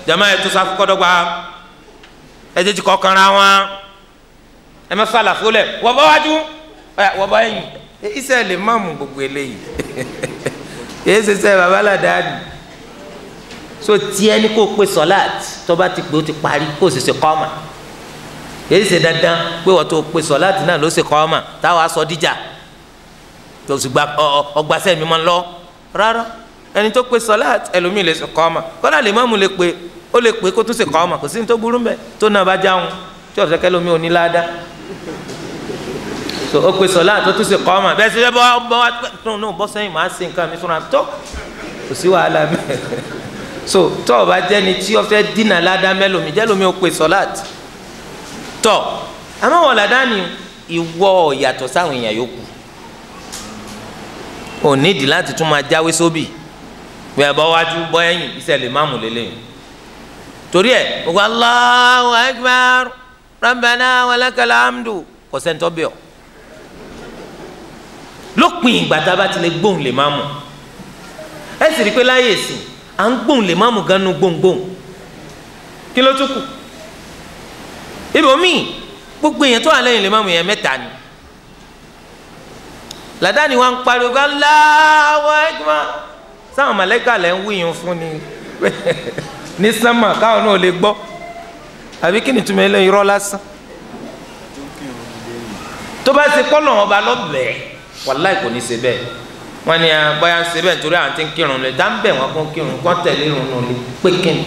jama ẹ tó sáfù kọ́dọ́gba ẹ tètè kọ́ kanra wọn ẹ má fàlà fúlẹ̀ wọ́n bá wájú wọ́n bá yìn iṣẹ́ lè má mú gbogbo eléyìí èyí ṣe sẹ́ babaládàá ni so tiẹ̀ ni kò pe sọ́láàtì tó bá ti pè ó ti parí kó o sì ṣe kọ́ ọ́ mà èyí ṣe dandan pé wọ́n tó pe sọ́láàtì náà ló ṣe kọ́ ọ́ mà táwọn aṣọ díjà tó sì gba ọgbàṣẹ́ mi máa ń lọ rárá ẹni tó pe sọ́láàtì ẹlòmíì lè ṣe kọ́ ọ́ mà kọ́lá lè má mú lè pe ó lè pe kó tún ṣe kọ́ ọ́ mà kò sí ní tó burú mbẹ tó náà bá jáwọn tí ọ̀sẹ̀ kẹlòmí ò ní láadá so ó pe sọ́láàtì tó tún ṣe kọ́ ọ́ mà bẹ́ẹ̀ sì bọ́ bọ́ wá no bọ́ sẹ́yìn máa ṣe nǹkan mi fúnra tó kò sí wàhálà mẹ́ so tó o bá jẹ́ni tí o fẹ́ dínà ládàá mẹ́lòmí jẹ́lòmí o pe sọ́láàtì tọ́ àmọ́ wọ́n ládàá ni ìwọ yàtọ̀ sáwọn èèyàn yòókù ò nídìí láti tún máa jáwé sóbì bí ẹ bọ́ wájú bọ́ ẹ̀yìn iṣẹ́ lè má mú lélẹ́yìn torí ẹ̀ gbogbo Allahu akbar rabbana walakal hamdu kò sẹ́ńtọ́ bẹ́ẹ̀ ọ́ lópin ìgbà tá a bá ti lè gbóhùn lè má mú ẹ sì rí i pé láyé ìsìn à ń gbóhùn lè má mú ganu gbóhùngbóhùn kí ló tún kù ibòmíì gbogbo èèyàn tó wà lẹ́yìn lè má mú yẹn mẹ́ta ni làdáni wa ń pariwo ká láwọ ẹgbẹ́ sáwọn mọ̀lẹ́kà lẹ́ ń wíyùn fún ni ní sánmà káwọn náà lè gbọ́ àbí kí ni túmọ̀ eléyìí rọ́ lásán tó bá ṣe kọ́nà ọba lọ́bẹ̀ẹ́ wàláì kò ní ṣe bẹ́ẹ̀ wọ́n ní bóyá ń ṣe bẹ́ẹ̀ nítorí àwọn tí ń kírun lè dá ń bẹ̀ wọ́n kó kírun kó tẹ̀lé irun nù lé pé kíni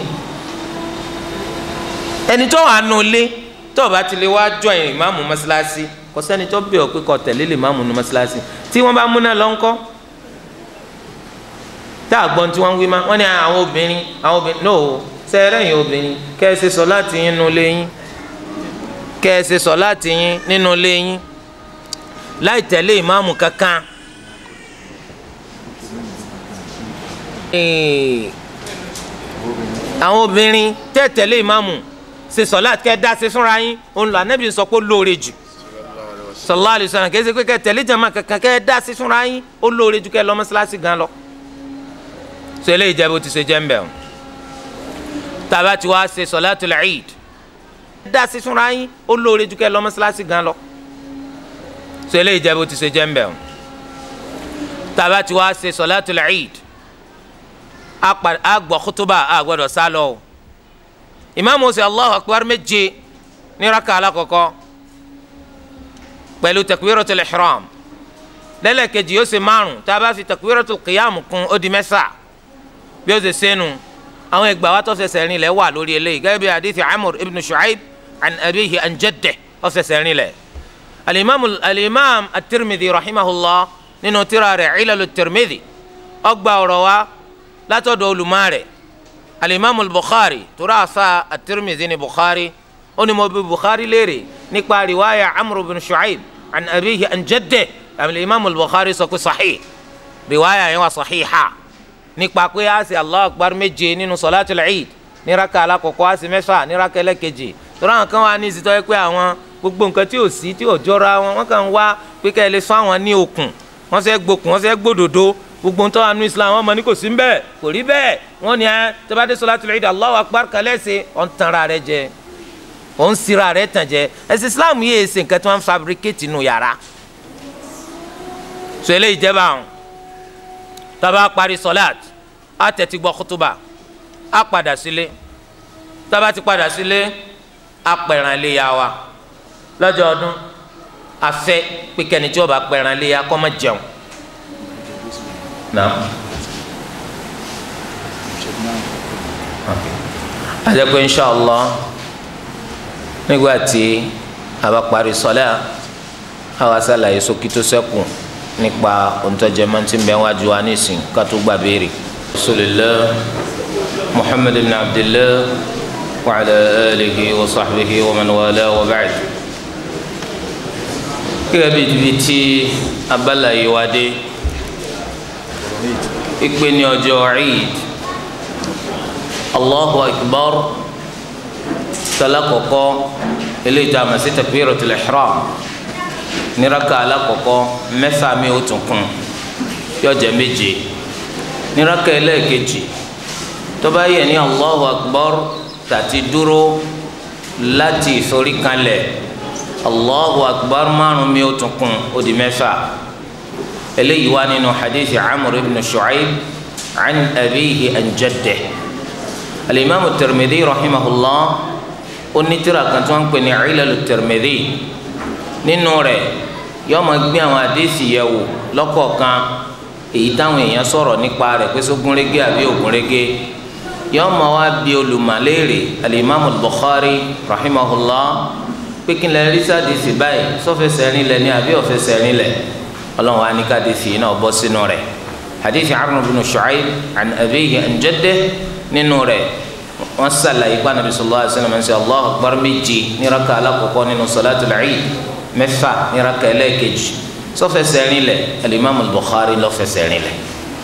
ẹni tó wà nù lé tó o bá ti lè wá jọ ìmáàmù mọ́ṣáláṣí kò sẹ́ni tó bẹ̀ ọ́ pé kó tẹ̀lé lè máàmù mọ́ṣáláṣí tí wọ́n bá múná lọ ńkọ́ tá a gbọ́n tí wọ́n ń wí má wọ́n ní àwọn obìnrin àwọn obìnrin no sẹ́rẹ̀ yín obìnrin kẹ́ ẹ ṣe sọ láti yín nínú ilé yín kẹ́ ẹ ṣe sọ láti yín nínú ilé yín láì tẹ̀lé ìmáàmù kankan. àwọn obìnrin tẹ́ tẹ̀lé ìmáàmù ṣe sọ láti kẹ́ ẹ dá ṣe fúnra yín òun lọ anábì sọ pé ó lóore jù sallallahu alaihi wasallam kẹ́ ẹ ṣe pé kẹ́ tẹ̀lé jama kankan kẹ́ ẹ dá ṣe fúnra yín ó lóore jù kẹ́ ẹ lọ mọ́ṣáláṣí gan lọ. sọ eléyìí jẹ́ bó ti ṣe jẹ́ ń bẹ̀ ọ́ tàbá ti wá ṣe sọ̀látul Eid dá ṣe fúnra yín ó lóore jù kẹ́ ẹ lọ mọ́ṣáláṣí gan lọ so eléyìí jẹ́ bó ti ṣe jẹ́ ń bẹ̀ o tàbá ti wá ṣe sọ̀látul Eid a gbọ́ kútúbà a gbọ́dọ̀ sá lọ o ìmáàmù ṣe Allahu Akbar méje ní raka alákọ̀ọ́kọ́ pẹ̀lú takbiratul ihram lẹ́lẹ́kejì yóò ṣe márùn tàbá fi takbiratul qiyam kún ó di mẹ́fà bí ó ṣe sẹ́nu àwọn ìgbà wa tó fẹsẹ̀ rìn lẹ̀ wà lórí eléyìí gẹ́gẹ́ bí hadith Amr ibn Shu'aib an abiyihi an jaddihi ó fẹsẹ̀ rìn lẹ̀ alimami alimami at-Tirmidhi rahimahullah nínú tírà rẹ̀ ilalu tirmidhi ọgbà ọ̀rọ̀ wa látọ̀dọ̀ olùmọ̀ rẹ̀ alimami bukhari tura asa at-Tirmidhi ni bukhari ó ní mo bi bukhari léèrè nípa riwaya amr bin shu'aib an abiyihi an jaddihi alimami bukhari sọ pé sahih riwaya yẹn wà sahiha nípa pé a sì Allahu akbar méje nínú salatul eid ní raka alakọ̀kọ́ a sì mẹ́fà ní raka ẹlẹ́kejì tura àwọn kan wà ní ìsìtọ́ yẹ pé àwọn gbogbo nǹkan tí ò sí tí ò jọra wọn wọn kàn ń wá pé ká ẹ lè sọ àwọn ní okùn wọn fẹ́ gbókùn wọn fẹ́ gbódòdó gbogbo ń tọ́ àánú islam wọn mọ ní kò sí bẹ́ẹ̀ kò rí bẹ́ẹ̀ wọn ni ẹ tẹ́bàdé sọlátul Eid Allahu akbar kalẹ́ ṣe ọ̀n tanra rẹ jẹ ọ̀n sira rẹ tàn jẹ ẹ̀sìn islam yìí ṣe nǹkan tí wọ́n fabricate nù yàrá so eléyìí jẹ́ báwọn tábà parí sọláàt á tẹ̀tí gbọ́ kútúbà á padà sílé tábà ti padà sílé á pẹ̀ràn lé ya wa lọ́jọ́ ọdún afẹ́ pé kẹ́ni tí wọ́n bá pẹ̀ràn léya kọ́ má jẹun. àjẹpẹ́ inṣàlá nígbà tí a bá parí sọlẹ́ àwa sàlàyé sókí tó sẹ́kù nípa òǹtọ́jẹ́ mọ́tí bẹ́ẹ̀ wájú wa nísìn ká tó gbà béèrè. rasulillah muhammad ibn abdillah wa ala alihi wa sahbihi wa man wala wa ba'd gẹ́gẹ́ bí ibi tí abala yìí wá dé ìpè ní ọjọ́ Eid Allahu Akbar tala kọ̀kọ́ eléyìí tó a mọ̀ sí takbiratul ihram níraka alákọ̀ọ́kọ́ mẹ́fà mi ó tún kún yóò jẹ́ méje níraka ẹlẹ́ẹ̀kejì tó bá yẹ ní allahu akbar tàti dúró láti ìforíkanlẹ̀ allahu akbar márùn mi ó tún kún ó di mẹ́fà eléyìí wá nínú hadithi amr ibn shu'aib an abiyihi an jaddeh alimami tirmidhi rahimahullah onítìrà kan tí wọ́n ń pè ní ilalu tirmidhi nínú rẹ̀ yóò máa gbé àwọn àdéhìí yẹ̀ wò lọ́kọ̀ọ̀kan èyí táwọn èèyàn sọ̀rọ̀ nípa rẹ̀ pé sógúnrégé àbí ògúnrégé yóò máa wá bí olùmọ̀léèrè alimami bukhari rahimahullah pé kí n lè rí sádìsì báyìí sọfẹsẹ̀ rinlẹ̀ ní àbí ọ̀fẹsẹ̀ rinlẹ̀ ọlọ́run wa ní kádìsì náà bọ́ sínú rẹ̀ hadithi Amr ibn Shu'ayb an abiyihi an jaddeh nínú rẹ̀ wọ́n sàlàyé pa nàbí sallallahu alaihi wasallam ṣe Allahu akbar méjì ní raka alákọ̀ọ́kọ́ nínú salatul Eid mẹ́fà ní raka ẹlẹ́ẹ̀kejì sọfẹsẹ̀ rinlẹ̀ alimami Bukhari lọ́fẹsẹ̀ rinlẹ̀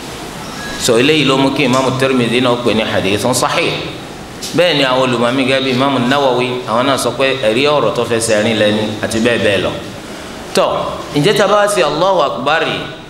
so eléyìí ló mú kí imaamu Tirmidhi náà pè ní hadithun sahih bẹ́ẹ̀ ni àwọn olùmọ̀mí gẹ́gẹ́ bíi imaamu Nawawi àwọn náà sọ pé ẹ̀rí ọ̀rọ̀ tó fẹsẹ̀ rin lẹ́ni àti bẹ́ẹ̀ bẹ́ẹ̀ lọ. tọ́ ǹjẹ́ tá a bá ṣe Allahu Akbar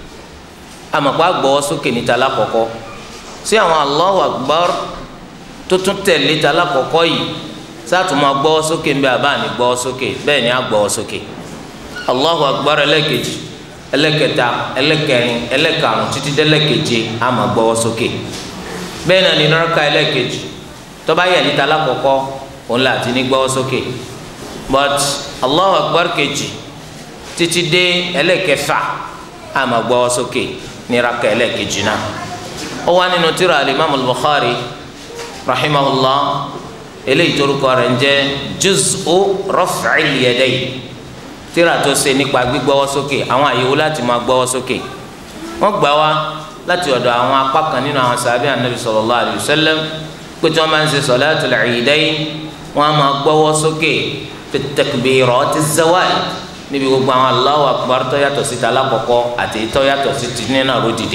àmọ̀pá gbọ́wọ́ sókè níta lákọ̀ọ́kọ́ sí àwọn Allahu Akbar tó tún tẹ̀lé ta lákọ̀ọ́kọ́ yìí sáàtún máa gbọ́wọ́ sókè ńbẹ àbá ní gbọ́wọ́ sókè bẹ́ẹ̀ ni á gbọ́wọ́ sókè Allahu Akbar ẹlẹ́kejì ẹlẹ́kẹta ẹlẹ́kẹrin ẹlẹ́karùn títí dẹ́lẹ́keje á máa gbọ́wọ́ sókè bẹ́ẹ̀ náà ní nọ́ọ̀ká ẹlẹ́kejì tọ́ba yẹ níta lákọ̀ọ́kọ́ òun là ti ní gbọ́wọ́ sókè but Allahu Akbar kejì títí dé ẹlẹ́kẹfà á máa gbọ́wọ́ sókè ní raka ẹlẹ́kejì náà ó wá nínú tírà alimami Bukhari rahimahullah eléyìí torúkọ rẹ̀ ń jẹ́ juz'u raf'il yadayn tírà tó ṣe nípa gbígbọ́wọ́ sókè àwọn àyèwò láti máa gbọ́wọ́ sókè wọ́n gbà wá láti ọ̀dọ̀ àwọn apá kan nínú àwọn sàbí anabi sallallahu alayhi wa sallam pé tí wọ́n máa ń ṣe salatul Eidayn wọ́n á máa gbọ́wọ́ sókè fi takbirati zawal níbi gbogbo àwọn Allahu akbar tó yàtọ̀ sí talákọ̀ọ́kọ́ àti tó yàtọ̀ sí ti nínú àròdìdè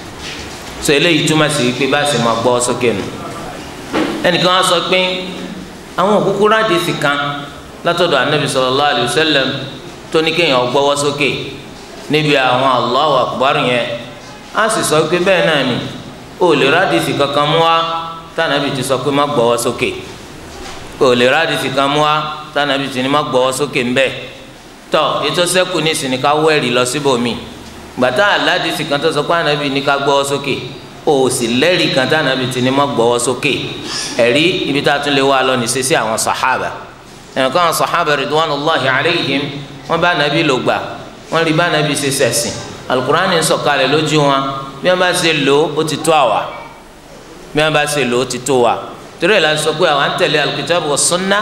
so eléyìí túmọ̀ sí pé bá a sì máa gbọ́wọ́ sókè nù ẹnìkan á sọ pé àwọn òkúkú rádìsì kan látọ̀dọ̀ anabi sallallahu alayhi wa sallam tó ní kéèyàn gbọ́wọ́ sókè níbi àwọn Allahu akbar yẹn á sì sọ pé bẹ́ẹ̀ náà ni o lè rádìsì kankan mú wa tànàbì ti sọ pé má gbọ́wọ́ sókè o lè rádìsì kan mú wa tànàbì ti ní má gbọ́wọ́ sókè ńbẹ tọ ètò sẹ́kù ní ìsìn ní ká wẹ́rì lọ síbòmí gbàtà aládìsì kan tó sọ pé ànàbì ní ká gbọ́wọ́ sókè o sì lẹ́rìí kan tànàbì ti ní má gbọ́wọ́ sókè ẹ̀rí ibi tá a tún lè wá lọ ní sẹ́sẹ́ àwọn sàhábà ẹ̀ka àwọn sàhábà ridwanullahi alayhim wọ́n bá ànàbì lò gbà wọ́n rí bá ànàbì ṣe sẹ̀sìn alukurani sọ̀kalẹ̀ lójú wọn bí wọ́n bá ṣe lò ó ti tó àwa bí wọ́n bá ṣe lò ó ti tó wa torí ẹ̀ la sọ pé àwọn àǹtẹ̀lẹ̀ alukitabu wa sunna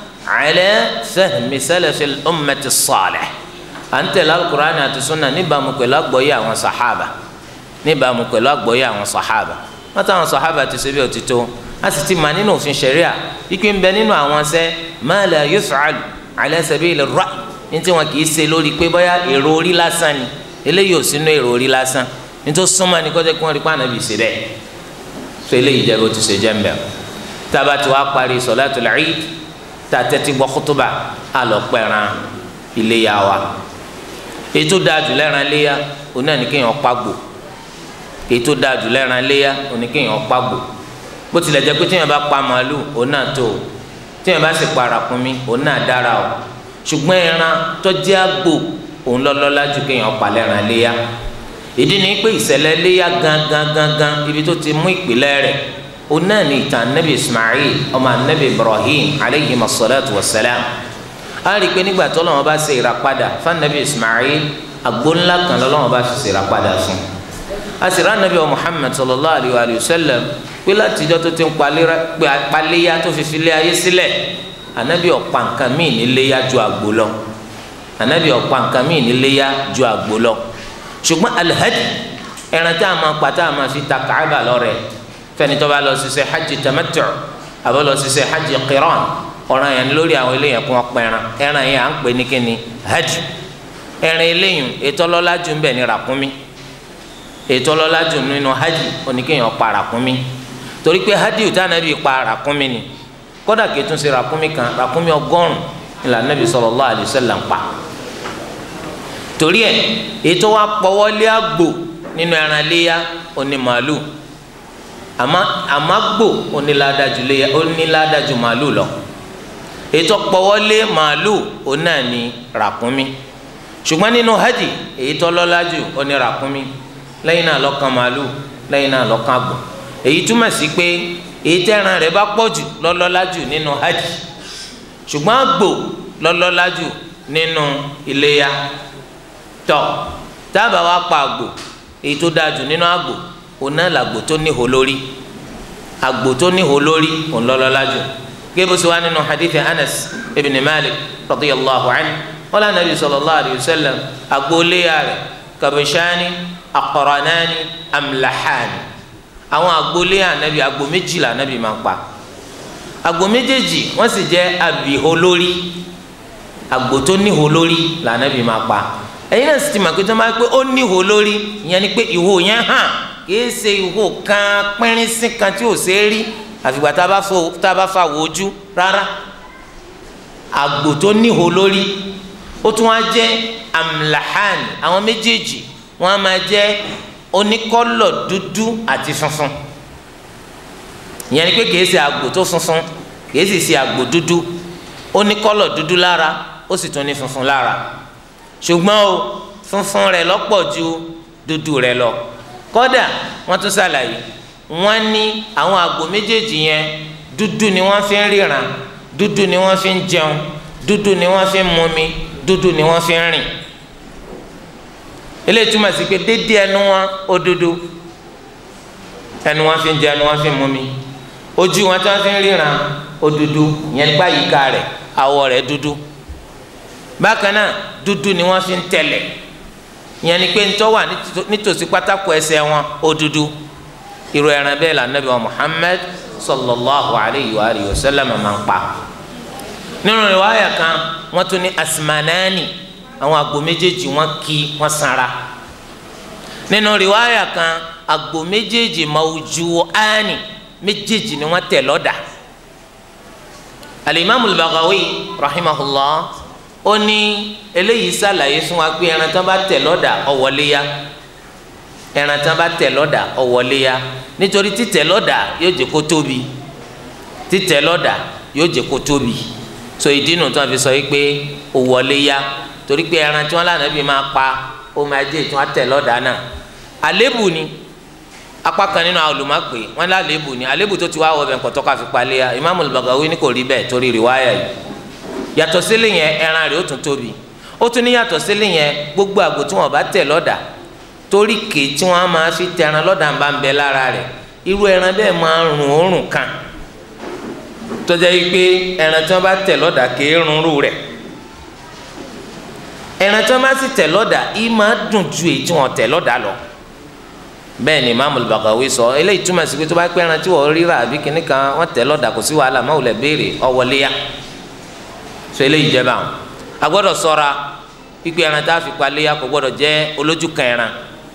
ala fahmi salafil ummati salih àǹtẹ̀lẹ̀ alukurani àti sunna níbàámu pẹ̀lú àgbọ́yé àwọn sàhábà níbàámu pẹ̀lú àgbọ́yé àwọn sàhábà wọ́n táwọn sàhábà ti ṣe bí ó ti tó a sì ti mà nínú òfin ṣẹ̀ríà ikú ń bẹ nínú àwọn ṣẹ́ ma la yuf'al ala sabili ar-ra'y ní tí wọn kì í ṣe lórí pé bóyá èrò orí lásán ni eléyìí ò sínú èrò orí lásán nítorí súnmọ́ ni kọ́jọ́ kí wọ́n rí pa ànábì ṣe bẹ́ẹ̀ tó eléyìí jẹ́ bó ti ṣe jẹ́ ń bẹ̀ tába tí wàá parí sọ̀látul Eid tá a tẹ́tí gbọ́ kútúbà á lọ pẹ̀ràn iléyà wa ètò dáadù lẹ́ran léyà òun náà ní kéèyàn pàgbò ètò dáadù lẹ́ran léyà òun ní kéèyàn pàgbò bó tilẹ̀ jẹ́ pé téèyàn bá pa màálù òun náà tó o téèyàn bá sì pa ràkúnmí òun náà dára o ṣùgbọ́n ẹran tó jẹ́ àgbò òun lọ́lọ́lá ju kéèyàn palẹ̀ ràn léyà ìdí ni pé ìṣẹ̀lẹ̀ léyà gangan gangan ibi tó ti mú ìpìlẹ̀ rẹ̀ òun náà ní ìtàn anabi ismail ọmọ anabi ibrahim aleyhi masalatu wa salam a rí i pé nígbà tó lọ́wọ́ bá ṣe ìràpadà fún anabi ismail àgbo ńlá kan lọ́wọ́ bá fi ṣe ìràpadà fún a sì rán anabi wa muhammad sallallahu alayhi wa sallam pé látijọ́ tó ti ń paléyà tó fi filé ayé sílẹ̀ anabi ọ̀pá nǹkan míì ní léyà ju àgbo lọ anabi ọ̀pá nǹkan míì níléyà ju àgbo lọ ṣùgbọ́n alihadi ẹran tá a máa pa tá a máa fi ta Kaaba lọ́rẹ̀ fẹ́ni tó bá lọ ṣiṣẹ́ hajj tamattu àbọ̀ lọ ṣiṣẹ́ hajj qiran ọ̀ràn yẹn lórí àwọn eléyàn kún ọpọ ẹran ẹran yẹn à ń pè ní kíni hajj ẹran eléyìn ètò ọlọ́lá jù ń bẹ̀ ní ràkúnmí ètò ọlọ́lá jù nínú hajj oníkéèyàn pa ràkúnmí torí pé hajj tá anabi pa ràkúnmí ni kódà kìí tún ṣe ràkúnmí kan ràkúnmí ọgọ́rùn ìlà nàbì sallallahu alaihi wasallam pa torí ẹ ètò wa pọwọlé àgbò nínú ẹran léyà oní màálù àmọ́ àmọ́ gbò onílàdájú léya onílàdájú màálù lọ ètò pọ̀wọ́lé màálù òun náà ní ràkúnmí ṣùgbọ́n nínú hajj èyí tó lọ́lá jù ó ní ràkúnmí lẹ́yìn náà lọ́kàn màálù lẹ́yìn náà lọ́kàn àgbò èyí túmọ̀ sí pé èyí tẹ́ran rẹ̀ bá pọ̀ jù lọ́lọ́lá jù nínú hajj ṣùgbọ́n àgbò lọ́lọ́lá jù nínú iléyà tọ́ tábà wá pa àgbò èyí tó dáa jù nínú àgbò òun náà làgbò tó níhò lórí àgbò tó níhò lórí òun lọ́lọ́lá jù gébù sí wa nínú hadith anas ibn malik radiyallahu anhu wala nabi sallallahu alayhi wa sallam àgbò léyà rẹ̀ kabishani aqranani amlahani àwọn àgbò léyà anabi àgbò méjìlá anabi máa ń pa àgbò méjèèjì wọ́n sì jẹ́ abìhó lórí àgbò tó níhò lórí lànàbì máa pa ẹ̀yin náà sì ti mọ̀ pé tó máa pé ó níhò lórí ìyẹn ni pé ìhò yẹn hàn kìí ṣe ìhò kan pínrín sí kan tí ò ṣeé rí àfìgbà tá a bá fa wojú rárá àgbò tó níhò lórí ó tún wá jẹ́ amlahan àwọn méjèèjì wọ́n á máa jẹ́ oníkọ́lọ̀ dúdú àti funfun ìyẹn ni pé kìí ṣe àgbò tó funfun kìí sì ṣe àgbò dúdú ó ní kọ́lọ̀ dúdú lára ó sì tún ní funfun lára ṣùgbọ́n o funfun rẹ̀ lọ́pọ̀ ju dúdú rẹ̀ lọ kódà wọ́n tún ṣàlàyé wọ́n ní àwọn àgbò méjèèjì yẹn dúdú ni wọ́n fi ń ríran dúdú ni wọ́n fi ń jẹun dúdú ni wọ́n fi ń mumi dúdú ni wọ́n fi ń rìn eléyìí túmọ̀ sí pé dédé ẹnu wọn ó dúdú ẹnu wọn fi ń jẹ ẹnu wọn fi ń mumi ojú wọn tí wọn fi ń ríran ó dúdú yẹn nípa yíká rẹ̀ àwọ̀ rẹ̀ dúdú bákan náà dúdú ni wọn fi ń tẹ̀lẹ̀ yẹn ni pé ntọ́ wà nítòsí pátákó ẹsẹ̀ wọn ó dúdú irú ẹran bẹ́ẹ̀ la Nabi wa Muhammad sallallahu alayhi wa alihi wa sallam máa ń pa nínú riwaya kan wọ́n tún ní asmanani àwọn àgbò méjèèjì wọ́n kí wọ́n sanra nínú riwaya kan àgbò méjèèjì mawjuani méjèèjì ni wọ́n tẹ̀ lọ́dà alimami al-Baghawi rahimahullah ó ní eléyìí ṣàlàyé fún wa pé ẹran tán bá tẹ̀ lọ́dà ọ̀wọ́léyà ẹran tán bá tẹ̀ lọ́dà ọ̀wọ́léyà nítorí títẹ̀ lọ́dà yóò jẹ́ kó tóbi títẹ̀ lọ́dà yóò jẹ́ kó tóbi so ìdí nu tí wọ́n fi sọ yìí pé ọ̀wọ́léyà torí pé ẹran tí wọ́n lànà bí máa pa ó máa jẹ́ tí wọ́n tẹ̀ lọ́dà náà àlébù ni apá kan nínú àwọn olùmọ̀pé wọn ní àlébù ni àlébù tó ti wá wọ bẹ̀ kọ́tọ́ ká fi palẹ̀ ya Imam al-Baghawi ní kò rí bẹ́ẹ̀ torí rìwáyà yìí yàtọ̀ sílẹ̀ yẹn ẹran rẹ̀ ó tún tóbi ó tún ní yàtọ̀ sílẹ̀ yẹn gbogbo àgbò tí wọn bá tẹ̀ lọ́dà torí ké tí wọn máa fi tẹran lọ́dà ń bá ń bẹ lára rẹ̀ irú ẹran bẹ́ẹ̀ máa ń rùn òórùn kan tó jẹ́ pé ẹran tí wọn bá tẹ̀ lọ́dà ké rún rú rẹ̀ ẹran tí wọn bá sì tẹ̀ lọ́dà yìí máa dùn ju èyí tí wọn tẹ̀ lọ́dà lọ bẹ́ẹ̀ ni Imam al-Baghawi sọ eléyìí túmọ̀ sí pé tó bá pẹ́ ẹran tí wọ́n ríra àbí kìnnì kan wọ́n tẹ̀ lọ́dà kò sí wàhálà máa wùlẹ̀ béèrè ọ̀wọ́léyà so eléyìí jẹ́ báwọn a gbọ́dọ̀ ṣọ́ra pípé ẹran tá a fi paléyà kò gbọ́dọ̀ jẹ́ olójú kan ẹran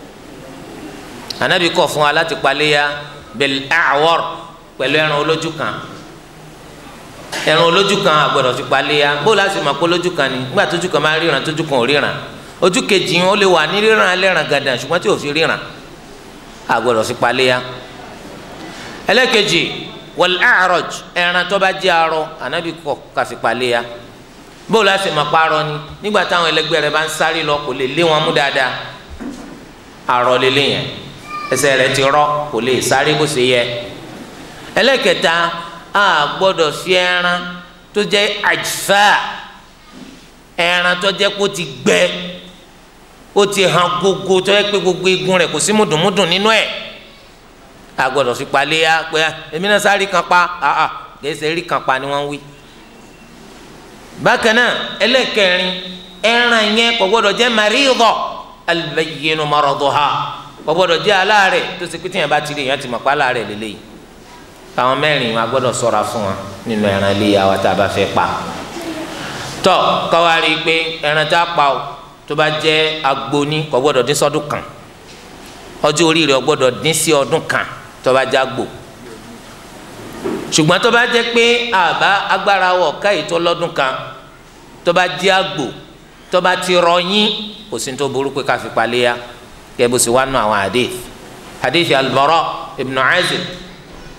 anabi kọ̀ fún wa láti paléyà bil a'war pẹ̀lú ẹran olójú kan ẹran olójú kan a gbọ́dọ̀ fi paléyà bó láti mọ̀ pé olójú kan ni nígbà tójú kan máa ríran tójú kan ò ríran ojú kejì ó lè wà ní ríran lẹ́ran gàdàn ṣùgbọ́n tí ò fi ríran agbọ́dọ̀ fi paléya ẹlẹ́kejì wal a'raj ẹran tó bá jẹ́ arọ ànábì kọ̀ ká fi paléya bó la sì máa parọ́ ni nígbà táwọn ẹlẹgbẹ́ rẹ̀ bá ń sáré lọ kò lè lé wọn mú dáadáa arọ lélẹ̀ yẹn ẹsẹ̀ rẹ̀ ti rọ kò lè sáré bó ṣe yẹ ẹlẹ́kẹta a gbọ́dọ̀ fi ẹran tó jẹ́ àjfà ẹran tó jẹ́ kó ti gbẹ ó ti hàn gógó tó yẹ pé gbogbo eegun rẹ̀ kò sí mùdùnmùdùn nínú ẹ̀ a gbọ́dọ̀ fi paléya pé èmi náà sáré kan pa àà gẹ̀ẹ́sẹ̀ rí kan pa ni wọ́n ń wí. bákan náà ẹlẹ́kẹrin ẹran yẹn kò gbọ́dọ̀ jẹ́ maridọ albayyinu maraduha kò gbọ́dọ̀ jẹ́ aláàrẹ̀ tó ṣe pé tíyẹn bá ti rí yẹn ti mọ̀ pa aláàrẹ̀ lélẹ́yìí àwọn mẹ́rin wa gbọ́dọ̀ ṣọ́ra fún wa nínú ẹran iléyà wa tá a bá fẹ́ pa tọ́ káwa rí i pé ẹran tá a pa o tó bá jẹ́ agbóni kò gbọ́dọ̀ dín sọ́dún kan ọjọ́ orí rẹ̀ gbọ́dọ̀ dín sí ọdún kan tó bá jẹ́ àgbò ṣùgbọ́n tó bá jẹ́ pé àbá agbára wọ̀ káyìí tó lọ́dún kan tó bá jẹ́ àgbò tó bá ti rọyìn kò sí tó burú pé ká fi paléya kẹ́ bó sì wá nù àwọn hadith hadith al-Bara ibn Azib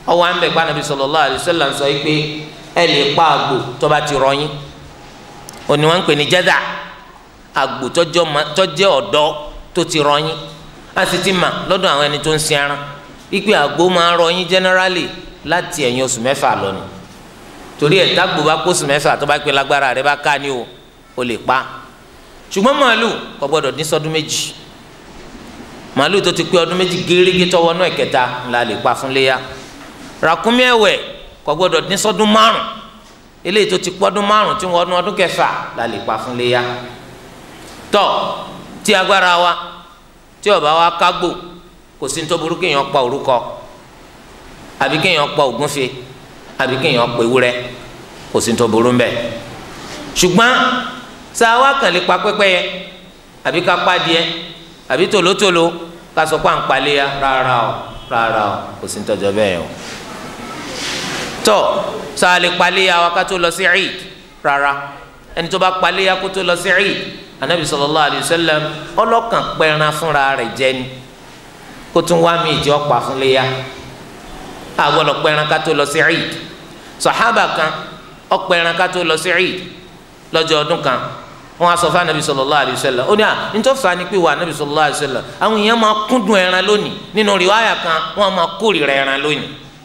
ọwọ́ à ń bẹ̀ pa Ànábì sallallahu alaihi wasallam sọ pé ẹ lè pa àgbò tó bá ti rọyìn òní wọn ń pè ní jẹ́dà àgbò tọ́jẹ́ ọ̀dọ́ tó ti rọyìn a sì ti mà lọ́dọ̀ àwọn ẹni tó ń sin ẹran wípé àgbò máa ń rọyìn generally láti ẹ̀yìn oṣù mẹ́fà lọ ni torí ẹ̀ tágbò bá kó oṣù mẹ́fà tó bá pé lágbára rẹ bá ká ní o o lè pa ṣùgbọ́n màálù kò gbọ́dọ̀ ní sọdún méjì màálù tó ti pé ọdún méjì gérégé tọwọ́ náà ẹ̀kẹta la lè pa fún léyà ràkúnmí ẹ̀wẹ̀ kò gbọ́dọ̀ ní sọdún márùn eléyìí tó ti pọ́dún márùn tí wọ́n ọdún ọdún kẹfà la lè pa fún léyà tọ́ tí agbára wa tí ó bá wa kágbò kò sí ní tó burú kéèyàn pa orúkọ àbí kéèyàn pa ògúnfe àbí kéèyàn pa ewúrẹ́ kò sí ní tó burú mbẹ ṣùgbọ́n sáwa kàn lè pa pẹ́pẹ́yẹ àbí ká pa díẹ̀ àbí tòlótòló ká sọ pé à ń paléya rárá o rárá o kò sí ní tọ́jọ́ bẹ́ẹ̀ o tọ́ sáà lè paléya wa ká tó lọ sí Eid rárá ẹni tó bá paléya kó tó lọ sí Eid anabi sallallahu alayhi wa sallam ọlọ́kàn pẹran fúnra rẹ̀ jẹ ni kó tún wá mi ìjọ pa fún léya àgbọ̀dọ̀ pẹran ká tó lọ sí Eid sàhábà kan ọpẹran ká tó lọ sí Eid lọ́jọ́ ọdún kan wọn á sọ fún anabi sallallahu alayhi wa sallam ó ní à nítorí fa ni pé wà anabi sallallahu alayhi wa sallam àwọn èèyàn máa kúndùn ẹran lónìí nínú rìwáyà kan wọn máa kórìíra ẹran lónìí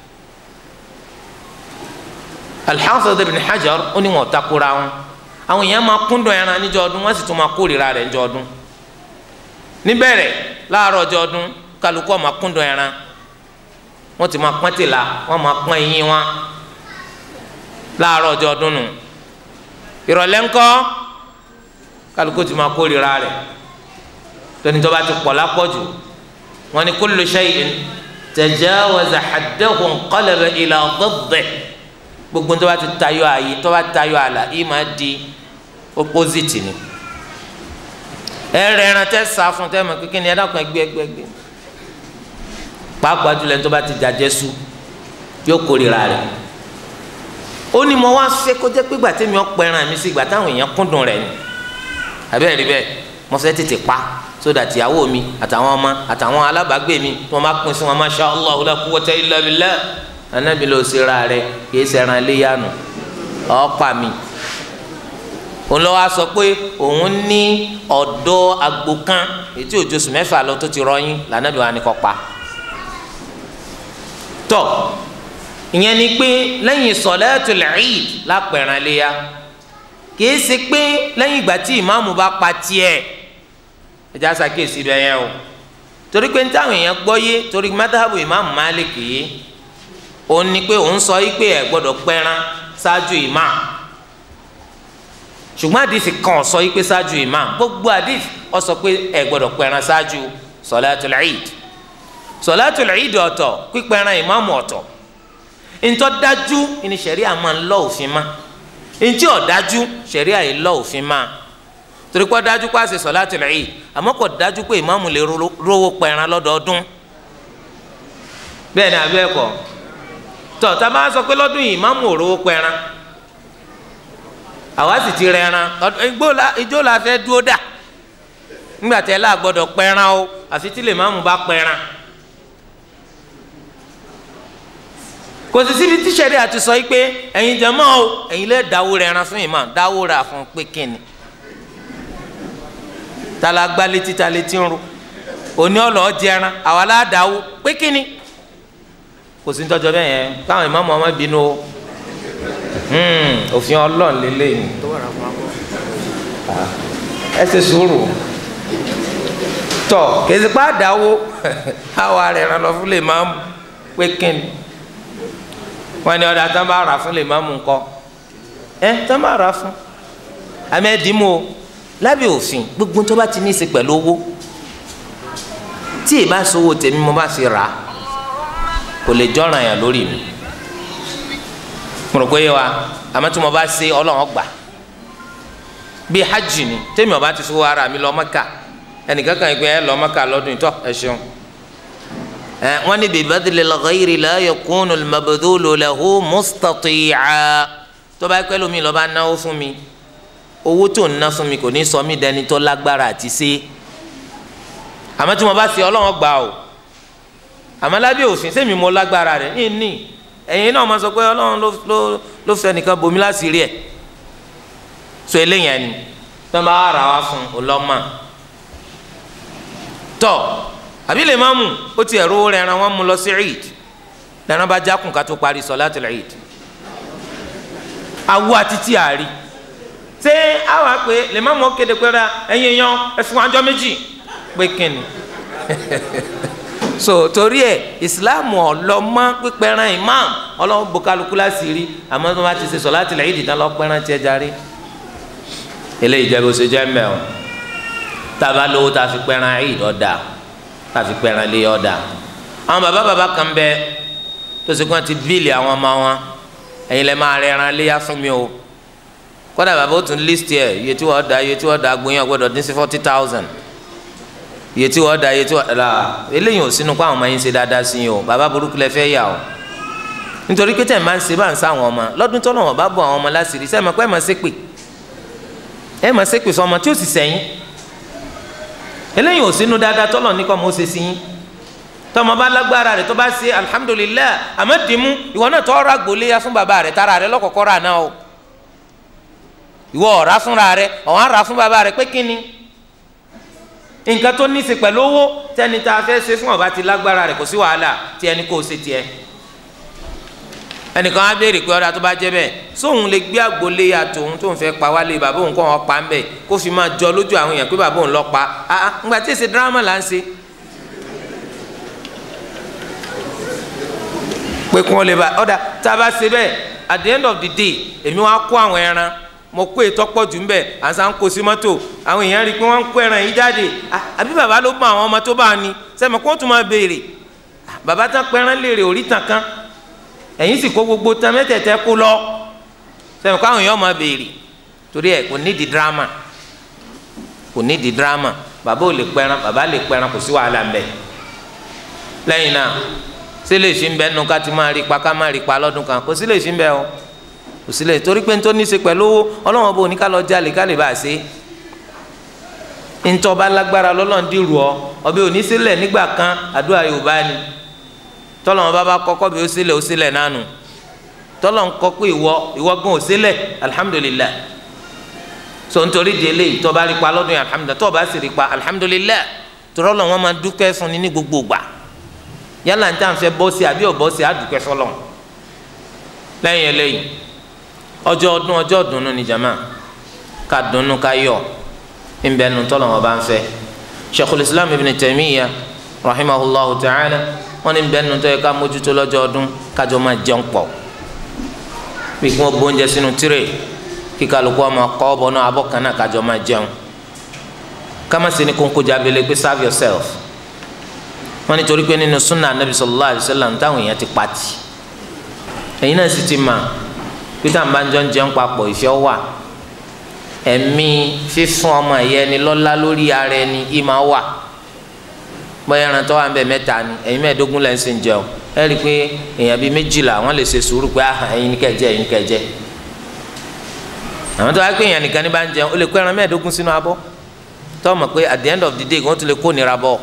al-Hafiz ibn Hajar ó ní wọn takora wọn àwọn èèyàn máa kúndùn ẹran níjọ́ ọdún wọ́n sì tún máa kórìíra rẹ̀ níjọ́ ọdún níbẹ̀rẹ̀ láàárọ̀ ọjọ́ ọdún kálukú ó máa kúndùn ẹran wọ́n ti máa pọ́n tìlà wọ́n máa pọ́n eyín wọn láàárọ̀ ọjọ́ ọdún nù ìrọ̀lẹ́ ńkọ́ kálukú ti máa kórìíra rẹ̀ tóní tó bá ti pọ̀ lápọ̀jù wọ́n ní kullu shay'in tajawaza haddahu inqalaba ila diddihi gbogbo tó bá ti tayọ ààyè tó bá ti tayọ àlà yìí máa di opposite ni ẹ rẹ ẹran tẹ sá fún tẹ mọ kékeré ni ẹ dákun ẹgbẹ ẹgbẹ ẹgbẹ pàápàá jùlọ tó bá ti jàjẹ sú yóò kórìíra rẹ̀ ó ní mo wá fẹ́ kó jẹ́ pé gbà tẹ́mi ọ̀pọ̀ ẹran mi sí gbà táwọn èèyàn kúndùn rẹ̀ ni àbẹ́rẹ́ rí bẹ́ẹ̀ mo fẹ́ tètè pa sódà tìyàwó mi àtàwọn ọmọ àtàwọn alábàágbé mi tí wọ́n bá pín sí wọn masha Allah la quwwata illa billah anabi ló ṣe ra rẹ̀ kìí ṣẹran léyàánu ọ̀pá mi òun lọ wá sọ pé òun ní ọ̀dọ́ agbo kan ètí òjòsùn mẹ́fà lọ tó ti rọyìn lànàbí wa ni kò pa tọ́ ìyẹn ni pé lẹ́yìn sọ̀lẹ́tul Eid lápẹ̀ràn léya kìí ṣe pé lẹ́yìn ìgbà tí ìmáàmù bá pa tiẹ̀ ẹja ṣàkíyèsí bẹ́ẹ̀ yẹn o torí pé táwọn èèyàn gbọ́ yé torí mẹ́tàbù ìmáàmù Malik yìí òun ni pé òun sọ pé ẹ gbọ́dọ̀ pẹran ṣáájú ìmáàmù ṣùgbọ́n àdìsí kan sọ pé ṣáájú ìmáàmù gbogbo àdìsí ó sọ pé ẹ gbọ́dọ̀ pẹran ṣáájú sọ̀lẹ́tul Eid sọ̀lẹ́tul Eid ọ̀tọ̀ pípẹran ìmáàmù ọ̀tọ̀ ntọ́ dájú ni sẹ̀ríà máa ń lọ òfin ma ntí ọ̀ dájú sẹ̀ríà yìí lọ òfin ma torí kọ́ dájú pé àṣẹ sọ̀láàtì Eid àmọ́ kò dájú pé ìmáàmù lè rówó pẹran lọ́dọọdún bẹ́ẹ̀ ni àbí ẹ̀kọ́ tọ́ tá a máa sọ pé lọ́dún yìí ìmáàmù ò rówó pẹran àwa sì ti rẹran ijó la fẹ́ dúró dà nígbà tẹ́ la gbọ́dọ̀ pẹran o àfi tí lè máàmù bá pẹran. kò sí síbi tí sẹ́rí àti sọ yìí pé ẹ̀yin jẹ̀mọ́ o ẹ̀yin lè dáwó rẹ̀ ẹran fún ìmọ̀ dáwó rà fún pé kíni tala gbá létí ta létí ń ro òní ọ̀lọ́ jẹran àwa la dáwó pé kíni kò sí tọ́jọ́ bẹ́ẹ̀ yẹn káwọn ìmọ̀ ọmọ bínú o òfin ọlọ́run lélẹ́yìn ẹ ṣe sùúrù tọ kèsìpá dáwó àwa rẹ̀ ẹran lọ fún lè máa pé kíni wọn ni ọdọ tán bá rà fún lè má mú nkọ ẹ tán bá rà fún àmì ẹdínmó lábẹ́ òfin gbogbo tó bá ti ní í ṣe pẹ̀lú owó tí ì bá sowó tèmi mo bá fi rà kò lè jọràn yàn lórí mi mo rò pé yé wa àmọ́ tí mo bá ṣe Ọlọ́run gbà bí hajj ni tèmi ọba ti fowó ara mi lọ Mẹ́kà ẹnìkan kan ìpín ẹ lọ Mẹ́kà lọ́dún ìtọ́ ẹ ṣeun wọ́n ní bibadili lọ́gọ́yìrì la yakunu mabudulu lahu mustati'a tó bá pẹ́ lómi lọ́ba náwó fún mi owó tó ń ná fún mi kò ní sọ mí dẹni tó lágbára àti ṣe àmọ́ tí mo bá ṣe ọlọ́wọ́n gbà o àmọ́ lábẹ́ òfin sẹ́mi mo lágbára rẹ̀ ní ní ẹ̀yin náà máa sọ pé ọlọ́run ló ló ló fẹ́ nìkan bomi láti rí ẹ̀ so eléyàn ni tó ń bá ara wa fún ọlọ́mà tọ́ àbí lè má mú ó ti ẹ̀rọ rẹ̀ ẹran wọn mú lọ sí eid lẹ́ran bá jákùn ká tó parí sọ̀látul eid awo àti tí a rí ṣé àwa pé lè má mú kéde pé ra ẹ̀yin yan ẹ̀fún àjọ méjì pé kíni so torí ẹ ìsìláàmù ọlọmọ pípẹran imam ọlọ́wọ́ bokaluku láti rí àmọ́ tó bá ti ṣe sọ̀látul eid tán lọ pẹran tiẹ̀ járe eléyìí jẹ́ bó ṣe jẹ́ mẹ́ o tàbá lówó tá a fi pẹran eid ọ̀dà tá a fi pẹran lé ọ̀dà àwọn bàbá bàbá kan bẹ tó ṣe kí wọ́n ti bíìlì àwọn ọmọ wọn ẹ̀yin lẹ́ máa rẹ ẹran léyà fún mi o kódà bàbá ó tún list ẹ̀ iye tí wọ́n da iye tí wọ́n da gbóyàn gbọ́dọ̀ dín sí forty thousand iye tí wọ́n da iye tí wọ́n da eléyìí ò sínú kó àwọn ọmọ yín ṣe dáadáa sí yín o bàbá burúkú lẹ fẹ́ yà o nítorí pé tẹ̀ máa ń ṣe bá ń sá àwọn ọmọ lọ́dún tó náà wọ́n bá bọ̀ àwọn ọmọ láṣìírí sẹ́ẹ̀ mọ̀ pé ẹ̀ máa ṣépè ẹ̀ máa ṣépè fún ọmọ tí ó sì sẹ́yìn eléyìí ò sínú dáadáa tọ́lọ̀ ní kọ́ mọ́ ṣe sí yín tọmọ bá lágbára rẹ̀ tó bá ṣe alihamudulilayi àmọ́ dìímú ìwọ náà tọ́ ra gbòléya fún bàbá rẹ̀ tara rẹ̀ lọ́kọ̀ọ́kọ́ rà náà o ìwọ ọ̀rá fúnra rẹ̀ ọ̀hún ra fún bàbá rẹ̀ pé kíni nǹkan tó ní í ṣe pẹ̀lú owó tẹ́ni tá a fẹ́ ṣe fún ọba ti lágbára rẹ̀ kò sí wàhálà tí ẹni kò ṣe tiẹ̀ ẹnìkan á béèrè pé ọ̀dà tó bá jẹ́ bẹ́ẹ̀ sóun lè gbé àgbòléya tòun tóun fẹ́ pa wálé bàbá òun kọ́ wọn pa ń bẹ̀ kó fi máa jọ lójú àwọn èèyàn pé bàbá òun lọ pa ah ńgbà tí èsì dírámà là ń ṣe pé kí wọ́n lè ba ọ̀dà tá a bá ṣe bẹ́ẹ̀ at the end of the day èmi wá kó àwọn ẹran mo kó ètò pọ̀ jù ń bẹ̀ àṣà ń kó sí mọ́tò àwọn èèyàn rí i pé wọ́n ń kó ẹran yìí jáde àbí bàbá ló bá àwọn ọmọ tó bá ní sẹ́mi kó tún máa béèrè bàbá tán pẹ́ràn léèrè orí tàn kan ẹ̀yìn sì kó gbogbo tán mẹ́tẹ̀ẹ̀tẹ̀ kó lọ sẹ́mi kó àwọn èèyàn máa béèrè torí ẹ̀ kò nídìí dírámà kò nídìí dírámà bàbá ò lè pẹ́ràn bàbá lè pẹ́ràn kò sí wàhálà ń bẹ̀ lẹ́yìn náà sí lè fi ń bẹ nu ká ti máa rí pa ká máa rí pa lọ́dún kan kò sí lè fi ń bẹ o kò sí lè torí pé nítorí ní í ṣe pẹ̀lú owó ọlọ́wọ́n bò ní ká lọ jalè ká lè bá a ṣe ntọ́ba lágbára lọ́lọ́run dìrù ọ ọbẹ̀ òní sílẹ̀ nígbà kan àdúrà yorùbá ni tọ́lọ́wọ́n bá bá kọ́kọ́ bí ó sílẹ̀ ó sílẹ̀ nánu tọ́lọ́wọ́n kọ́ pé ìwọ ìwọ gan ò sílẹ̀ alihamudulilá so nítorí di eléyìí tọ́ba rí pa lọ́dún yẹn alihamudulilá tọ́ba sì rí pa alihamudulilá tọ́lọ́wọ́n wọn máa dúpẹ́ fún ni ní gbogbo gbà yálà ń tàn fẹ́ bọ́ sí àbí ọ̀bọ́ sí àdùkẹ́ sọlọ lẹ́yìn eléyìí ọjọ́ ọdún ọjọ́ ọdúnnú ni jama ká dunnú ká yọ̀ ńbẹ́nu tọ́lọ̀ wọn bá ń fẹ́ sheikhul islam ibn taymiya rahimahullah ta'ala wọn ní ńbẹ́nu tó yẹ ká mójútó lọ́jọ́ ọdún kájọ máa jẹun pọ̀ bí kí wọ́n bóúnjẹ sínú tírè kí kálukú ọmọ kọ́ ọ bọ́ náà abọ́ kan náà kájọ máa jẹun ká má sí ní kónkó jábẹ́lẹ́ pé serve yourself wọn nítorí pé nínú sunna anabi sallallahu alayhi wa sallam táwọn èèyàn ti pati ẹ̀yin náà sì ti mà pété àǹbájọ ń jẹun papọ̀ ìfẹ́ wà ẹ̀mí fífún ọmọ ẹ̀yẹ ni lọ́lá lórí ara ẹni ìmọ̀ wà bóyá ẹran tó wà ń bẹ mẹ́ta ni ẹ̀yin mẹ́ẹ̀ẹ́dógún lẹ́ ń sìn jẹun ẹ rí i pé èèyàn bíi méjìlá wọ́n lè ṣe sùúrù pé àhàn ẹ̀yin ní kẹjẹ ẹ̀yin ní kẹjẹ àwọn tó wá pé èèyàn nìkan ní bá ń jẹun ó lè kó ẹran mẹ́ẹ̀ẹ́dógún sínú abọ́ tó mọ̀ pé at the end of the day wọ́n tún lè kó nira bọ́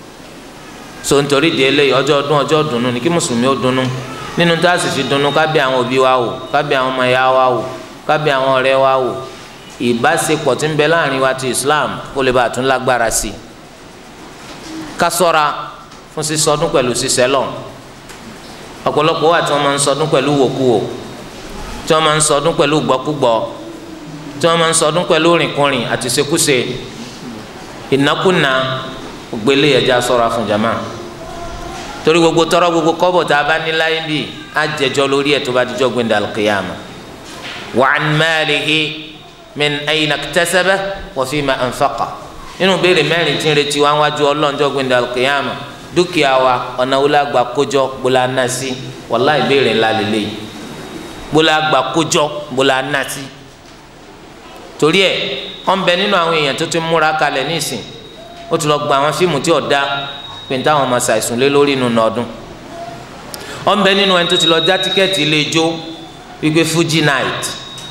so nítorí di eléyìí ọjọ́ ọdún ọjọ́ dùnú ni kí mùsùlùmí ó dùnú nínú tá a sì fi dùnú ká bí àwọn òbí wa wò ká bí àwọn ọmọ ìyá wa wò ká bí àwọn ọ̀rẹ́ wa wò ìbáṣepọ̀ tí ń bẹ láàrin wa ti Islam kó lè bá a tún lágbára sí i ká ṣọ́ra fún sísọdún pẹ̀lú sísẹ́lọ̀ ọ̀pọ̀lọpọ̀ wà tí wọ́n máa ń sọdún pẹ̀lú wòkúwò tí wọ́n máa ń sọdún pẹ̀lú gbọ́kúgbọ́ tí wọ́n máa ń sọdún pẹ̀lú rìnkùnrin àti ṣekúṣe ìnákúnà gbélé ẹja ṣọ́ra fún jama torí gbogbo tọrọ gbogbo kọ́bọ̀ tá a bá ní láyé bí a jẹjọ lórí ẹ tó bá dijọ́ gbẹndẹ alqiyama wa an malihi min ayna iktasaba wa fima anfaqa nínú béèrè mẹ́rin tí ń retí wá wájú ọlọ́njọ́ gbẹndẹ alqiyama dúkìá wa ọ̀nà wo la gbà kójọ gbola nasi wàláì béèrè ńlá lélẹ́yìí gbola gbà kójọ gbola nasi torí ẹ wọn bẹ nínú àwọn èèyàn tó ti múra kalẹ̀ nísìn ó ti lọ gba àwọn fíìmù tí ò da pé ní táwọn ọmọ ṣàìsùn lé lórí inú nọdún wọn bẹ nínú ẹni tó ti lọ já tíkẹ́ẹ̀tì ilé ijó wípé Fuji night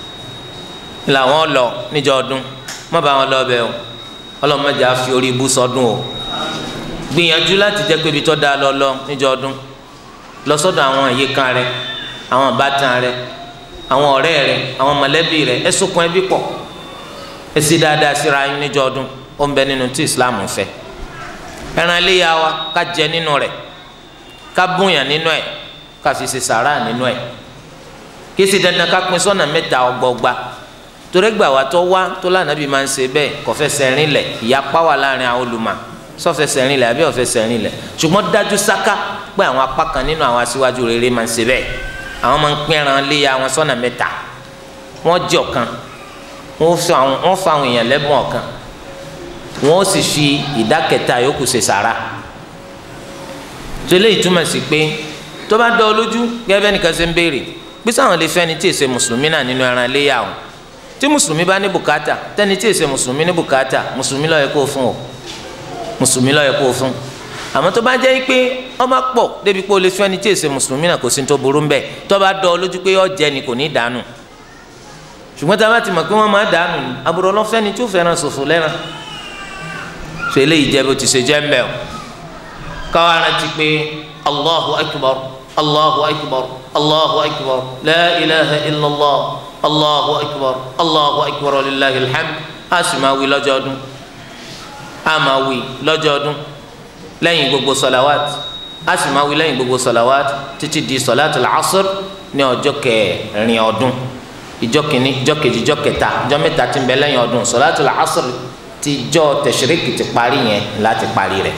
làwọn lọ níjọ ọdún má bá wọn lọ bẹ o ọlọmọdé á fi orí ibú sọdún o gbìyànjú láti jẹ́ pé ibi tó dáa lọ lọ níjọ ọdún lọ sọ́dọ̀ àwọn àyíká rẹ àwọn ìbátan rẹ àwọn ọ̀rẹ́ rẹ àwọn mọ̀lẹ́bí rẹ ẹ sokùn ẹbí pọ̀ ẹ sì dáadáa síra yín níjọ́ ọdún ó ń bẹ nínú tí islam fẹ́ ẹran iléyà wa ká jẹ nínú rẹ̀ ká búnyàn nínú ẹ̀ ká fi ṣe sàrà nínú ẹ̀ kí sì dandan ká pín sọ́nà mẹ́ta ọgbọgba torí gbà wá tó wá tó lànàbí máa ń ṣe bẹ́ẹ̀ kò fẹsẹ̀ rìn lẹ̀ ìyapa wà láàrin àwọn olùmọ̀ sọfẹsẹ̀ rìn lẹ̀ àbí ọ̀fẹsẹ̀ rìn lẹ̀ ṣùgbọ́n dájú sáká pé àwọn apá kan nínú àwọn aṣíwájú rere máa ń ṣe bẹ́ẹ̀ àwọn máa ń pín ẹran léya wọn sọ́nà mẹ́ta wọ́n jẹ ọ̀kan wọ́n fa àwọn èèyàn lẹ́bùn ọ̀kan wọ́n sì fi ìdá kẹta yòókù ṣe sàrà tó eléyìí túmọ̀ sí pé tó bá dọ́ ọ lójú gẹ́gẹ́ bẹ́ẹ̀ nìkan ṣe ń béèrè bí sáwọn lè fẹ́ni tí èsè mùsùlùmí náà nínú ẹran léyà wọn tí mùsùlùmí bá ní bùkátà tẹ́ni tí èsè mùsùlùmí ní bùkátà mùsùlùmí ló yẹ kó fún o mùsùlùmí ló yẹ kó fún àmọ́ tó bá jẹ́ pé ọmọ pọ̀ débi pé o lè fẹ́ni tí èsè mùsùlùmí náà kò sí tó burú ńbẹ̀ tó bá dọ́ ọ lójú pé ó jẹ ni kò ní dànù ṣùgbọ́n tá a bá ti mọ̀ pé wọ́n máa dànù ni àbúrò ọlọ́fẹ́ni tí ó fẹ́ràn ṣòfò lẹ́ran ṣe eléyìí jẹ́ bó ti ṣe jẹ́ ńbẹ̀ o káwa rántí pé allahu akbar allahu akbar allahu akbar la ilaha illallah allahu akbar allahu akbar lillahi alhamd a sì máa wí lọ́jọ́ ọdún a máa wí lọ́jọ́ ọdún lẹ́yìn gbogbo sọ̀làwát a sì máa wí lẹ́yìn gbogbo sọ̀làwát títí di sọ̀làtì làásùr ní ọjọ́ kẹrin ọdún ìjọ kìíní ìjọ kejì ìjọ kẹta ìjọ mẹ́ta tí ń bẹ lẹ́yìn ọdún sọ̀làtì làásùr ti jọ tẹ̀sírìkì ti parí yẹn láti parí rẹ̀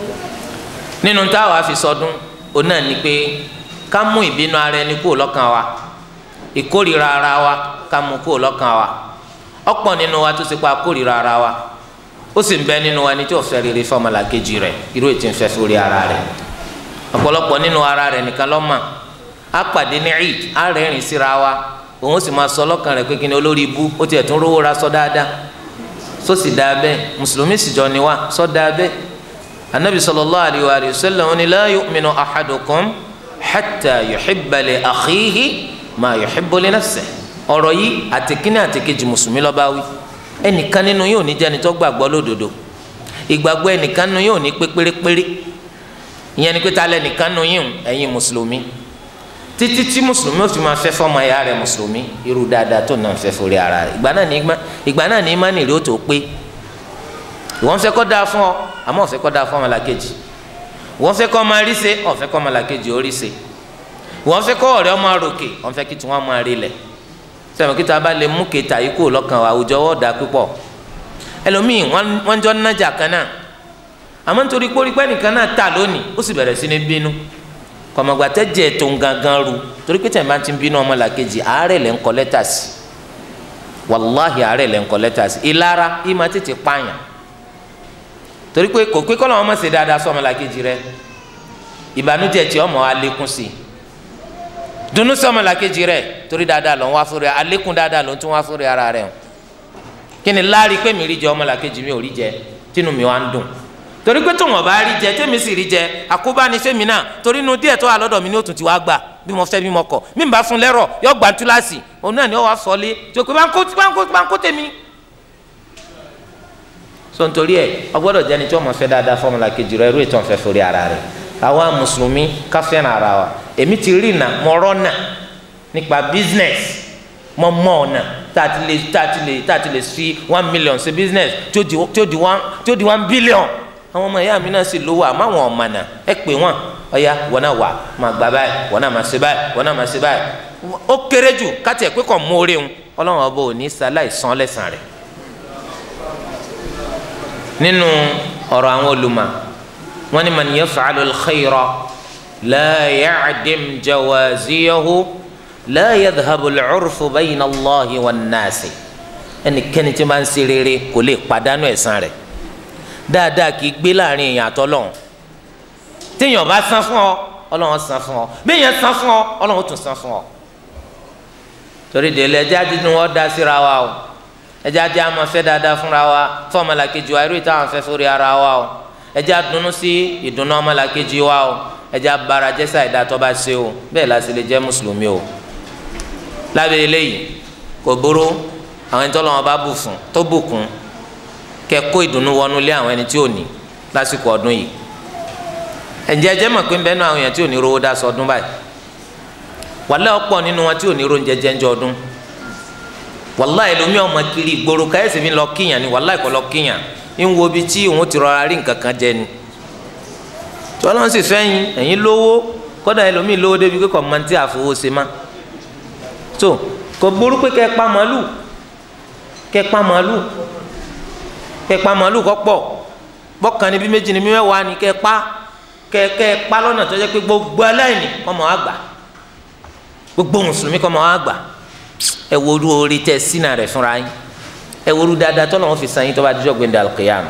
nínú táwa fi sọdún òun náà ni pé ká mú ìbínú ara ẹni kúrò lọ́kàn wa ìkórìíra ara wa ká mú kúrò lọ́kàn wa ọ̀pọ̀ nínú wa tó ṣe pa kórìíra ara wa ó sì ń bẹ nínú wa ní tí ò fẹ́ rere fọmọlàkejì rẹ̀ irú ètò ìfẹ́ sórí ara rẹ̀ ọ̀pọ̀lọpọ̀ nínú ara rẹ̀ nìkan lọ́mọ á pàdé ní eid á rẹ́rìn síra wa òun sì máa sọ lọ́kàn rẹ̀ pé kí ni olórí ibú ó tiẹ̀ tún rówó ra sọ dáadáa sọ sì dáa bẹ́ẹ̀ mùsùlùmí sì jọ ni wa sọ dáa bẹ́ẹ̀ anabi sallallahu alayhi wa sallam ni la yu'minu ahadukum hatta yuhibba li akhihi ma yuhibbu li nafsihi ọ̀rọ̀ yìí àtẹkínní àtẹkejì mùsùlùmí ló bá wí ẹnìkan nínú yóò ní jẹni tó gbàgbọ́ lódodo ìgbàgbọ́ ẹnìkan nínú yóò ní pé pérépéré ìyẹn ni pé ta lẹ nìkan nínú yín ẹ̀yin mùsùlùmí títí tí mùsùlùmí ó fi máa fẹ́ fọ́mọ ẹ̀yà rẹ̀ mùsùlùmí irú dáadáa tó náà fẹ́ forí ara rẹ̀ ìgbà náà ní ìgbà náà ní ìmánì rẹ̀ ó tó pé ìwọ́n fẹ́ kọ́ dáa fún ọ àmọ́ ọ̀fẹ́ kọ́ dáa fún ọmọlàkejì ìwọ́n fẹ́ kọ́ ọmọ rí ṣe ọ̀fẹ́ kọ́ ọmọlàkejì ó rí ṣe ìwọ́n fẹ́ kọ́ ọ̀rẹ́ ọmọ ròkè wọ́n fẹ́ kí tí wọ́n máa rí lẹ̀ sẹ́wọ̀n kí tí a bá lè mú kẹta yìí kúrò lọ́kàn wa àwùjọ wọ́n dà púpọ̀ ẹlòmíì wọ́n jọ nájà kan náà àmọ́ nítorí pórípẹ́ nìkan náà tà lónìí ó sì bẹ̀rẹ̀ sí ní bínú kọ̀mọ̀gbà tẹ́jẹ̀ tó ń gangan ru torí pé tẹ̀ máa ti ń bínú ọmọlàkejì àárẹ̀ lẹ́ ń kọ́ lẹ́tà sí wàláhì àárẹ̀ lẹ́ ń kọ́ lẹ́tà sí ìlara ìmọ̀ tètè pààyàn torí pé kò pé kọ́lọ́ wọn mọ̀ sí dáadáa sọ ọmọlàkejì rẹ ìbànújẹ́ tí ọmọ alẹ́kùn sí dunu sí ọmọlàkejì rẹ torí dáadáa lọ ń wá fúnra alẹ́kùn dáadáa ló ń tún wá fúnra ara rẹ o kí ni láàrí pé mi rí jẹ ọmọlàkejì mi ò rí jẹ tínú mi wá ń dùn torí pé tó wọn bá rí jẹ tèmi sì rí jẹ àkóbá ni fẹmi náà torí inú díẹ̀ tó wà lọ́dọ̀ mi ní òtún ti wá gbà bí mo fẹ́ bí mo kọ̀ mí bá fún lẹ́rọ̀ yọ gbà túláàsì òun náà ni ó wá sọlé tí o pé bá ń kó bá ń kó tèmi so nítorí ẹ ọgbọ́dọ̀ jẹni tí wọn máa fẹ́ dáadáa fọmọlá kejì rẹ irú ètò ọ̀fẹ́ forí ara rẹ àwa mùsùlùmí ká fẹ́ràn ara wa èmi ti rí nà mọ rọ́nà nípa business mọ mọ ọ̀nà tá a ti lè tá a ti lè tá a ti lè fi one million ṣe business tí ó di tí ó di one tí ó di one billion àwọn ọmọ ìyá mi náà sì lówó àmọ́ àwọn ọmọ náà ẹ pè wọ́n ọ̀ya wọn náà wà máa gbà báyìí wọn náà máa ṣe báyìí wọn náà máa ṣe báyìí ó kéré jù káti ẹ̀ pé kò mú orí wọn ọlọ́run ọba ò ní sáláì san lẹ́sàn rẹ̀ nínú ọ̀rọ̀ àwọn olùmọ̀ wọ́n ní man yaf'alu al-khayra la ya'dim jawaziyahu la yadhhabu al-'urfu bayna Allahi wan-nasi ẹnikẹ́ni tí máa ń ṣe rere kò lè pàdánù ẹ̀san rẹ̀ dáadáa kì í gbé láàrin èèyàn àtọ́lọ́hún téèyàn bá san fún ọ ọlọ́run san fún ọ béèyàn san fún ọ ọlọ́run tún san fún ọ torí délé ẹjẹ́ àdínú wọn dá síra wa o ẹjẹ ajé àmọ́ fẹ́ dáadáa fúnra wa fún ọmọlàkejì wa irú ìta àwọn fẹ́ sórí ara wa o ẹjẹ àdùnnú sí ìdùnnú ọmọlàkejì wa o ẹjẹ abara jẹsà ìdá tó bá ṣe o bẹ́ẹ̀ la sì lè jẹ́ mùsùlùmí o lábẹ́ eléyìí kò burú àwọn ẹni tó lọ́wọ́ bá bù fún tó bùkún kẹ́ kó ìdùnnú wọnú lé àwọn ẹni tí ò ní lásìkò ọdún yìí ẹ̀jẹ̀ ẹjẹ́ mọ̀ pé ń bẹ́ẹ̀ nú àwọn èèyàn tí ò ní rówó dá sọdún báyìí wàlẹ́ ọ̀pọ̀ nínú wọn tí ò ní ronjẹ jẹ́njọ́ ọdún wàlá ẹlòmí ọmọ kiri ìgboro káyọ̀sì mi lọ kíyàn ni wàlá ìkọ́ lọ kíyàn ń wo ibi tí òun ti rọra rí nǹkan kan jẹ ni tí wọn lọ sì fẹ́yìn ẹ̀yin lówó kọ́dà ẹlòmí lówó débi pé kọ́ mọ́ntì àfọwọ́sẹ má tó kò burú pé kẹ́ ẹ pa màálù kẹ́ ẹ pa màálù kẹ́ ẹ pa màálù kọ́ pọ̀ bọ́kàn níbi méjì níbi mẹ́wàá ni kẹ́ ẹ pa kẹ́ kẹ́ ẹ pa lọ́nà tó jẹ́ pé gbogbo aláìní kọ́ mọ́ àgbà gbogbo mùsùlùmí kọ́ mọ́ àgbà ẹ woru orí tẹ sínú rẹ fúnra yín ẹ woru dáadáa tọ́lọ̀ wọn fi san yín tó bá dijọ́ gbẹ̀ndẹ̀ alqiyam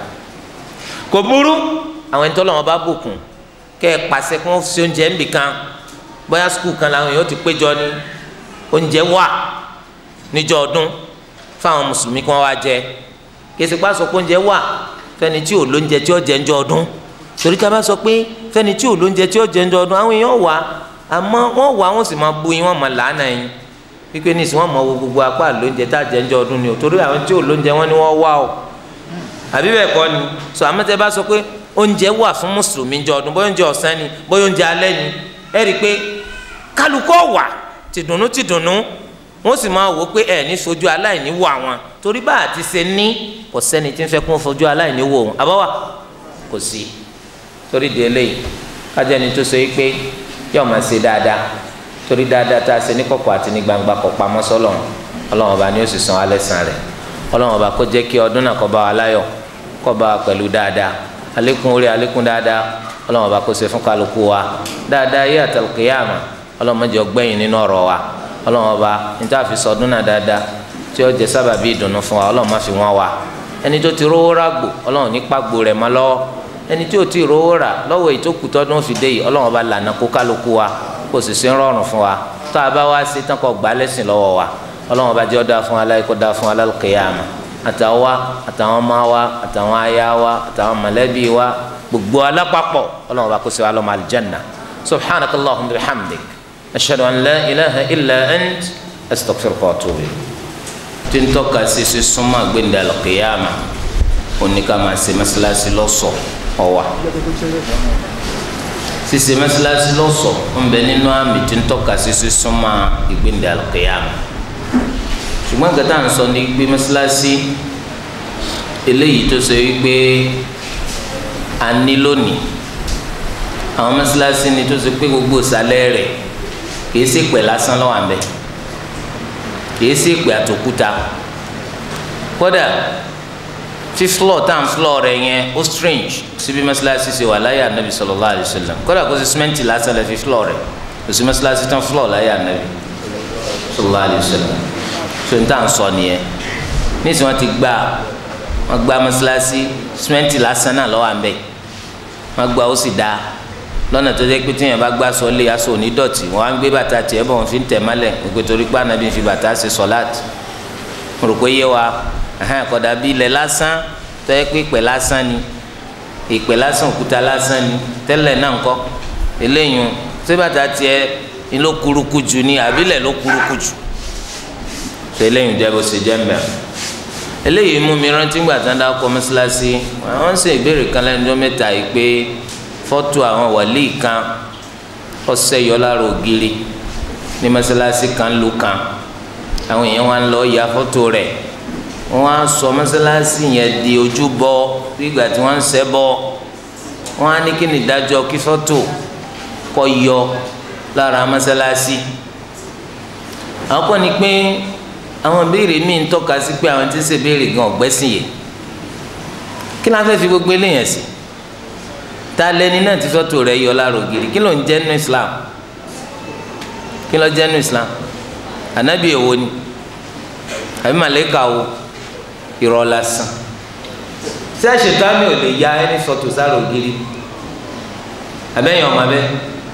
kò burú àwọn ẹni tọ́lọ̀ wọn bá bùkún kẹ́ ẹ pàṣẹ kí wọ́n fi oúnjẹ ń bì kan bóyá skul kan làwọn èèyàn ti péjọ ní oúnjẹ wà níjọ́ ọdún fáwọn mùsùlùmí kí wọ́n wá jẹ kèsì pa sọ pé oúnjẹ wà fẹ́ni tí ò lóúnjẹ tí ó jẹ ńjọ́ ọdún torí ká bá sọ pé fẹ́ni tí ò lóúnjẹ tí ó jẹ ńjọ́ ọdún àwọn èèyàn wà àmọ́ wọ́n wà wọ́n sì máa bu yín wọ́n máa làánà yín wípé ní ìsìn wọn mọ wo gbogbo apá lóúnjẹ tá a jẹ ńjọ́ ọdún ni o torí àwọn tí ò lóúnjẹ wọn ni wọ́n wá o àbí bẹ́ẹ̀ kọ́ ni sọ àmọ́tẹ́ bá sọ pé oúnjẹ wà fún mùsùlùmí ńjọ́ ọdún bóyá oúnjẹ ọ̀sán ni bóyá oúnjẹ alẹ́ ni ẹ rí i pé kálukọ́ wà tìdùnnú tìdùnnú wọ́n sì máa wò pé ẹ̀ ní sojú aláìní wò àwọn torí bá a ti ṣe ní kò sẹ́ni tí ń fẹ́ kó fojú aláìní wò òun àbáwá kò sí torí di eléyìí kájọ ni tó so yìí pé yóò máa ṣe dáadáa torí dáadáa tá a ṣe ní kọ̀kọ̀ àti ní gbangba kọ̀ pamọ́ sọ́lọ̀ ọlọ́run ọba ni ó sì san alẹ́ san rẹ̀ ọlọ́run ọba kó jẹ́ kí ọdún náà kó bá wa láyọ̀ kó bá wa pẹ̀lú dáadáa àlékún orí àlékún dáadáa ọlọ́run ọba kó ṣe fún kálukú wa dáadáa yé àtàlùkìyàmà ọlọ́run má jẹ́ ọgbẹ́yìn nínú ọ̀rọ̀ wa ọlọ́run ọba níta fi sọdún náà dáadáa tí ó jẹ́ sábàbí ìdùnnú fún wa ọlọ́run má fi wọ́n wa ẹni tó ti rówó rà gbò ọlọ́run ní pàgbò rẹ̀ mọ́ lọ́wọ́ ẹni tí ò tí ì rówó rà lọ́wọ́ èyí tó kù tọ́dún fi dé yìí ọlọ́run ọba lànà kó kálukú wa kó sì sí rọrùn fún wa tó a bá wá sí tán kó gbà lẹ́sìn lọ́wọ́ wa ọlọ́run bá jẹ́ ọ́ dáa fún wa láyé kó dáa fún wa lálùkìyàmà àtàwa àtàwọn ọmọ wa àtàwọn aya wa àtàwọn mọ̀lẹ́bí wa gbogbo alápapọ̀ ọlọ́run bá kó sí wa lọ́mọ aljanna subhanaka allahumma wa bihamdik ashhadu an la ilaha illa ant astaghfiruka wa atubu ilayk tí ń tọ́ka sí sí súnmọ́ àgbéǹde alùkìyàmà oníkàmá sí mẹ́sàlásí lọ́sọ̀ ọ̀wà sise mẹsàlásì lọsọ ńbẹ nínú àmì tí ń tọ́ka sisi súnmọ́ ìgbéǹde alùkìyàmù ṣùgbọ́n gàtà ń sọ ní gbé mẹsàlásì eléyìí tó ṣe wípé a ní lónìí àwọn mẹsàlásì ni tó ṣe pé gbogbo ìsàlẹ̀ rẹ̀ kìí ṣe pẹ̀ lásán lọ́wọ́ àmbẹ̀ kìí ṣe pẹ̀ àtòkúta kódà fi floor tan floor rẹ̀ yẹn ó strange síbi mẹsàlásì ṣe wà láyé anabi sallallahu alayhi wa sallam kódà kó sì simẹnti lásán lẹ fi floor rẹ̀ kò sí mẹsàlásì tán floor láyé anabi sallallahu alayhi wa sallam so n tàn sọ nìyẹn nísìnyí wọn ti gbà wọn gba mẹsàlásì simẹnti lásán náà lọ́wọ́ àmbẹ wọn gba ó sì dá lọ́nà tó jẹ́ pé tíyẹn bá gbá sọ lé aṣọ onídọ̀tí wọn á ń gbé bàtà tiẹ̀ bọ̀ wọn fi ń tẹ̀ mọ́lẹ̀ gbogbo torí pé anabi fi bàtà ṣe sọ̀láàtì mo rò pé yé wa ẹhẹn kódà bí ilẹ̀ lásán tẹ́ pé ìpẹ́ lásán ni ìpẹ́ lásán òkúta lásán ni tẹ́lẹ̀ náà ńkọ́ eléyìí sébàtà tiẹ̀ ni ló kuruku jù ni àbílẹ̀ ló kuruku jù tó eléyìí jẹ́ bó ṣe jẹ́ mbẹ́ eléyìí mú mi rántí gbà tán dá kọ́ mọ́sálásí àwọn ń ṣe ìbéèrè kan lẹ́nu ọjọ́ mẹ́ta yìí pé fọ́tò àwọn wàlíì kan ọ̀sẹ̀ yọ lára ògiri ní mọ́sálásí kan lù kan àwọn èèyàn wa ń lọ ya fọ́tò rẹ̀ wọn á sọ mọ́sálásí yẹn di ojúbọ nígbà tí wọ́n ń ṣẹbọ wọn á ní kí ni ìdájọ́ kí fọ́tò kó yọ lára mọ́sálásí àwọn kọ́ ni pé àwọn béèrè míì ń tọ́ka sí pé àwọn tí ń ṣe béèrè gan ọ̀gbẹ́sìn yìí kí la fẹ́ fi gbogbo eléyàn sí ta lẹni náà tí fọ́tò rẹ̀ yọ lára ògiri kí ló ń jẹ́ nínú Islam kí ló jẹ́ nínú Islam ànábì èwo ni àbí màlẹ́kà wo irọ́ lásán tí àṣetánì ò lè ya ẹni sọtò sára ògiri abẹ́yẹn ọmọ abẹ́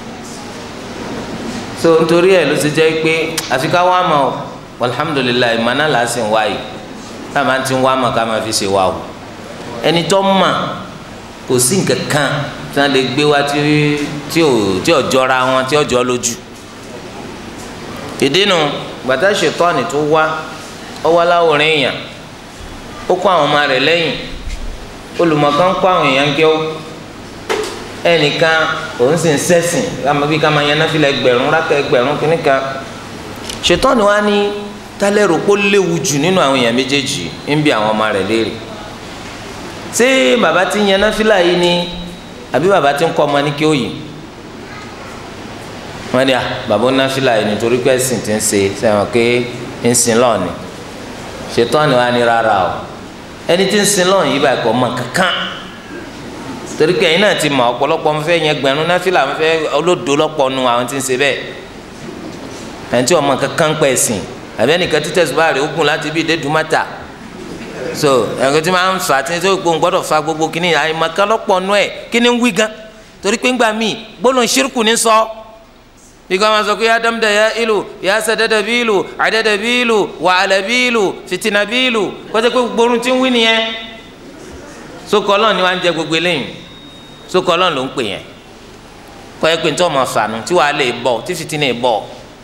so nítorí ẹ̀ ló ti jẹ́ pé àfi ká wá mọ̀ ọ́ alhamdulilayi ìmọ̀ náà là á sì ń wá yìí ká máa ti ń wá mọ̀ ká máa fi ṣe wá o ẹni tó mọ̀ kò sí nǹkan kan tí wọ́n lè gbé wá tí tí ò tí ò jọra wọn tí ò jọ lójú ìdí nu gbàtà ṣètọ́ni tó wá ọwọ́ aláwòrán èèyàn ó kó àwọn ọmọ rẹ̀ lẹ́yìn olùmọ̀kan kó àwọn èèyàn gẹ́ ó ẹnìkan òun sì ń sẹ́sìn kàmá bí kàmá yẹn náà fi lẹ gbẹ̀rún rákà ẹgbẹ̀rún kìnnìkan ṣètọ́ni wa ní tálẹ́rù kó léwu jù nínú àwọn èèyàn méjèèjì ń bi àwọn ọmọ rẹ̀ léèrè ṣé bàbá tí ń yẹn náà fìlà yìí ni àbí bàbá tí ń kọ́ ọmọ ní kí ó yìí wọ́n ní à bàbá ó náà fìlà yìí nítorí pé ẹ̀sìn ti ń ṣe sẹ́wọ̀n pé ń sin lọ́ọ̀ni ṣètọ́ni wa ní rárá o ẹni tí ń sin lọ́ọ̀ni yìí báyìí kọ́ ọmọ kankan torí pé ẹ̀yin náà ti mọ̀ ọ̀pọ̀lọpọ̀ ń fẹ́ yẹn gbẹ̀rún náà fìlà ń fẹ́ olódo lọ́pọ̀ nu àwọn tí ń ṣe bẹ́ẹ̀ ẹni tí ọmọ kankan pẹ̀ sìn àbí ẹnìkan títẹ̀ sùpà rẹ̀ ó gùn láti bí ìdẹ́dùmátà so ẹnìkan tí máa ń fà tí tó gbóhùn gbọ́dọ̀ fa gbogbo kínní àyèmọ̀kan lọ́pọ̀ nú ẹ̀ kí ni ń wí gan torí pé ńgbà míì gbólóhùn ṣírkù ní sọ bí kò máa sọ pé ádámdà ya ìlú ya sẹdẹdẹ bí ìlú àdẹdẹ bí ìlú wàhálà bí ìlú fìtìnà bí ìlú kọ́tẹ́ pé gbogbo orun tí ń wí nìyẹn sókò ọlọ́run ni wàá ń jẹ gbogbo eléyìí sókò ọlọ́run ló ń pè yẹn kọ́ ẹ pé nítorí ọmọ fànù tí wàá lè bọ̀ tí fìtìnà bọ̀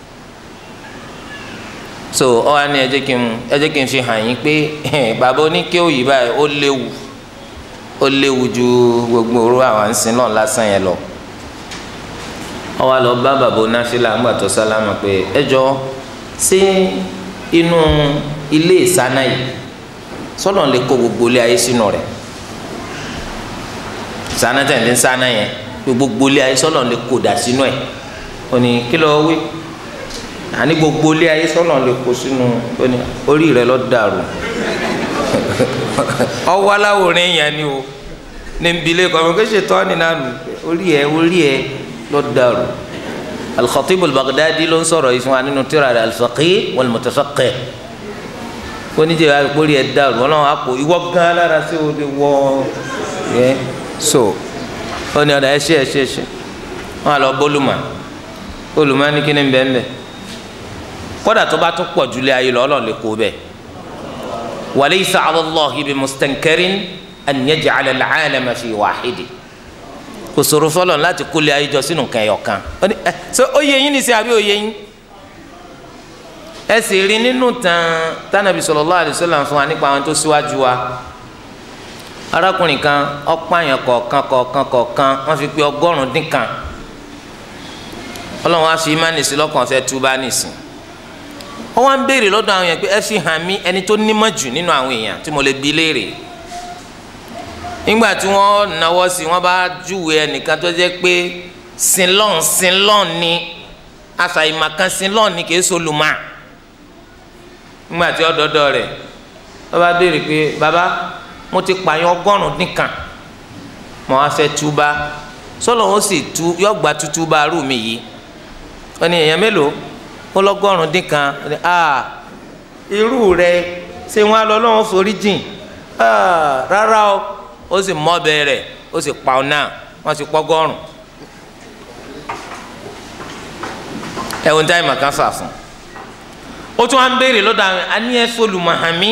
so ọ wá ní ẹ jẹ́ kí n ẹ jẹ́ kí n fi hàn yín pé bàbá oníké òyì báyìí ó léwu ó léwu ju gbogbo orú àwọn àǹsìn náà lásán yẹn lọ ọ wá lọ bá bàbá onáfíà ńgbà tó sálámà pé ẹ jọ ṣé inú ilé ìsáná yìí sọlọ lè kó gbogbo ilé ayé sínú rẹ̀ sáná tẹ̀lé ń sáná yẹn gbogbo ilé ayé sọlọ lè kó dà sínú ẹ̀ ó ní kí ló wí àní gbogbo ilé ayé sọlọ lè kó sínú ó ní orí rẹ̀ lọ dàrú ọwọ́ aláwòrán yẹn ni o ní nbílẹ̀ kọ́ ọmọ kí ṣe tọ́ ni nánu orí ẹ orí ẹ lọ dàrú al-Khatib al-Baghdadi ló ń sọ̀rọ̀ yìí fún wa nínú tírà rẹ̀ al-Faqih wal-Mutafaqqih oníjẹ àgbórí ẹ dàrú Ọlọ́run àpò ìwọ gan alára sí o lè wọ ẹ so ó ní ọ̀dà ẹ ṣe ẹ ṣe ẹ ṣe wọn àlọ́ bólúmọ̀ olùmọ̀ ní kíni bẹ́ẹ̀ bẹ́ẹ̀ kódà tó bá tún pọ̀ jùlẹ̀ ayé lọ Ọlọ́run lè kó bẹ́ẹ̀ walaysa ala Allahi bi mustankarin an yaj'ala al-'alama fi wahidi kò sòrò fọlọ́n láti kólé ayé jọ sínú kẹyọ̀ kan ó yẹ yín ní sí àbí ó yẹ yín ẹ sì rí nínú tán tánàbí sallallahu alaihi wasallam fún wa nípa àwọn tó síwájú wa arákùnrin kan ọ̀pààyàn kọ̀ọ̀kan kọ̀ọ̀kan kọ̀ọ̀kan wọ́n fi pé ọgọ́rùn-ún dín kan ọlọ́run á fi imáni sí lọ́kàn fẹ́ túbá nìsín wọ́n wá ń béèrè lọ́dọ̀ àwọn èèyàn pé ẹ fi hàn mí ẹni tó nímọ̀ jù nínú àwọn èèyàn tí mo lè bi léèrè nígbà tí wọ́n náwó sí wọ́n bá júwe ẹnìkan tó jẹ́ pé sinlọ́n sinlọ́n ni àfàìmọ̀kan sinlọ́n ni kì í solùmọ́ nígbà tí ọdọọdọ rẹ̀ wọ́n bá béèrè pé baba mo ti pààyàn ọgọ́rùn-ún dín kan mo wá fẹ́ túbá sọlọ ó sì tú yọgbà tútúbá rú mi yìí wọ́n ní èèyàn mélòó ó lọ́gọ́rùn-ún dín kan ah irú rẹ̀ ṣé wọ́n á lọ lọ́wọ́ forí jìn ah rárá o ó sì mọ́ bẹ́ẹ̀ rẹ̀ ó sì pa ọ́ náà wọ́n sì pọ́gọ́rùn ẹ̀wọ̀n táyì màkà fà fún ó tún wá ń béèrè lọ́dọ̀ àwọn aníyẹ fọlùmọ̀hàmí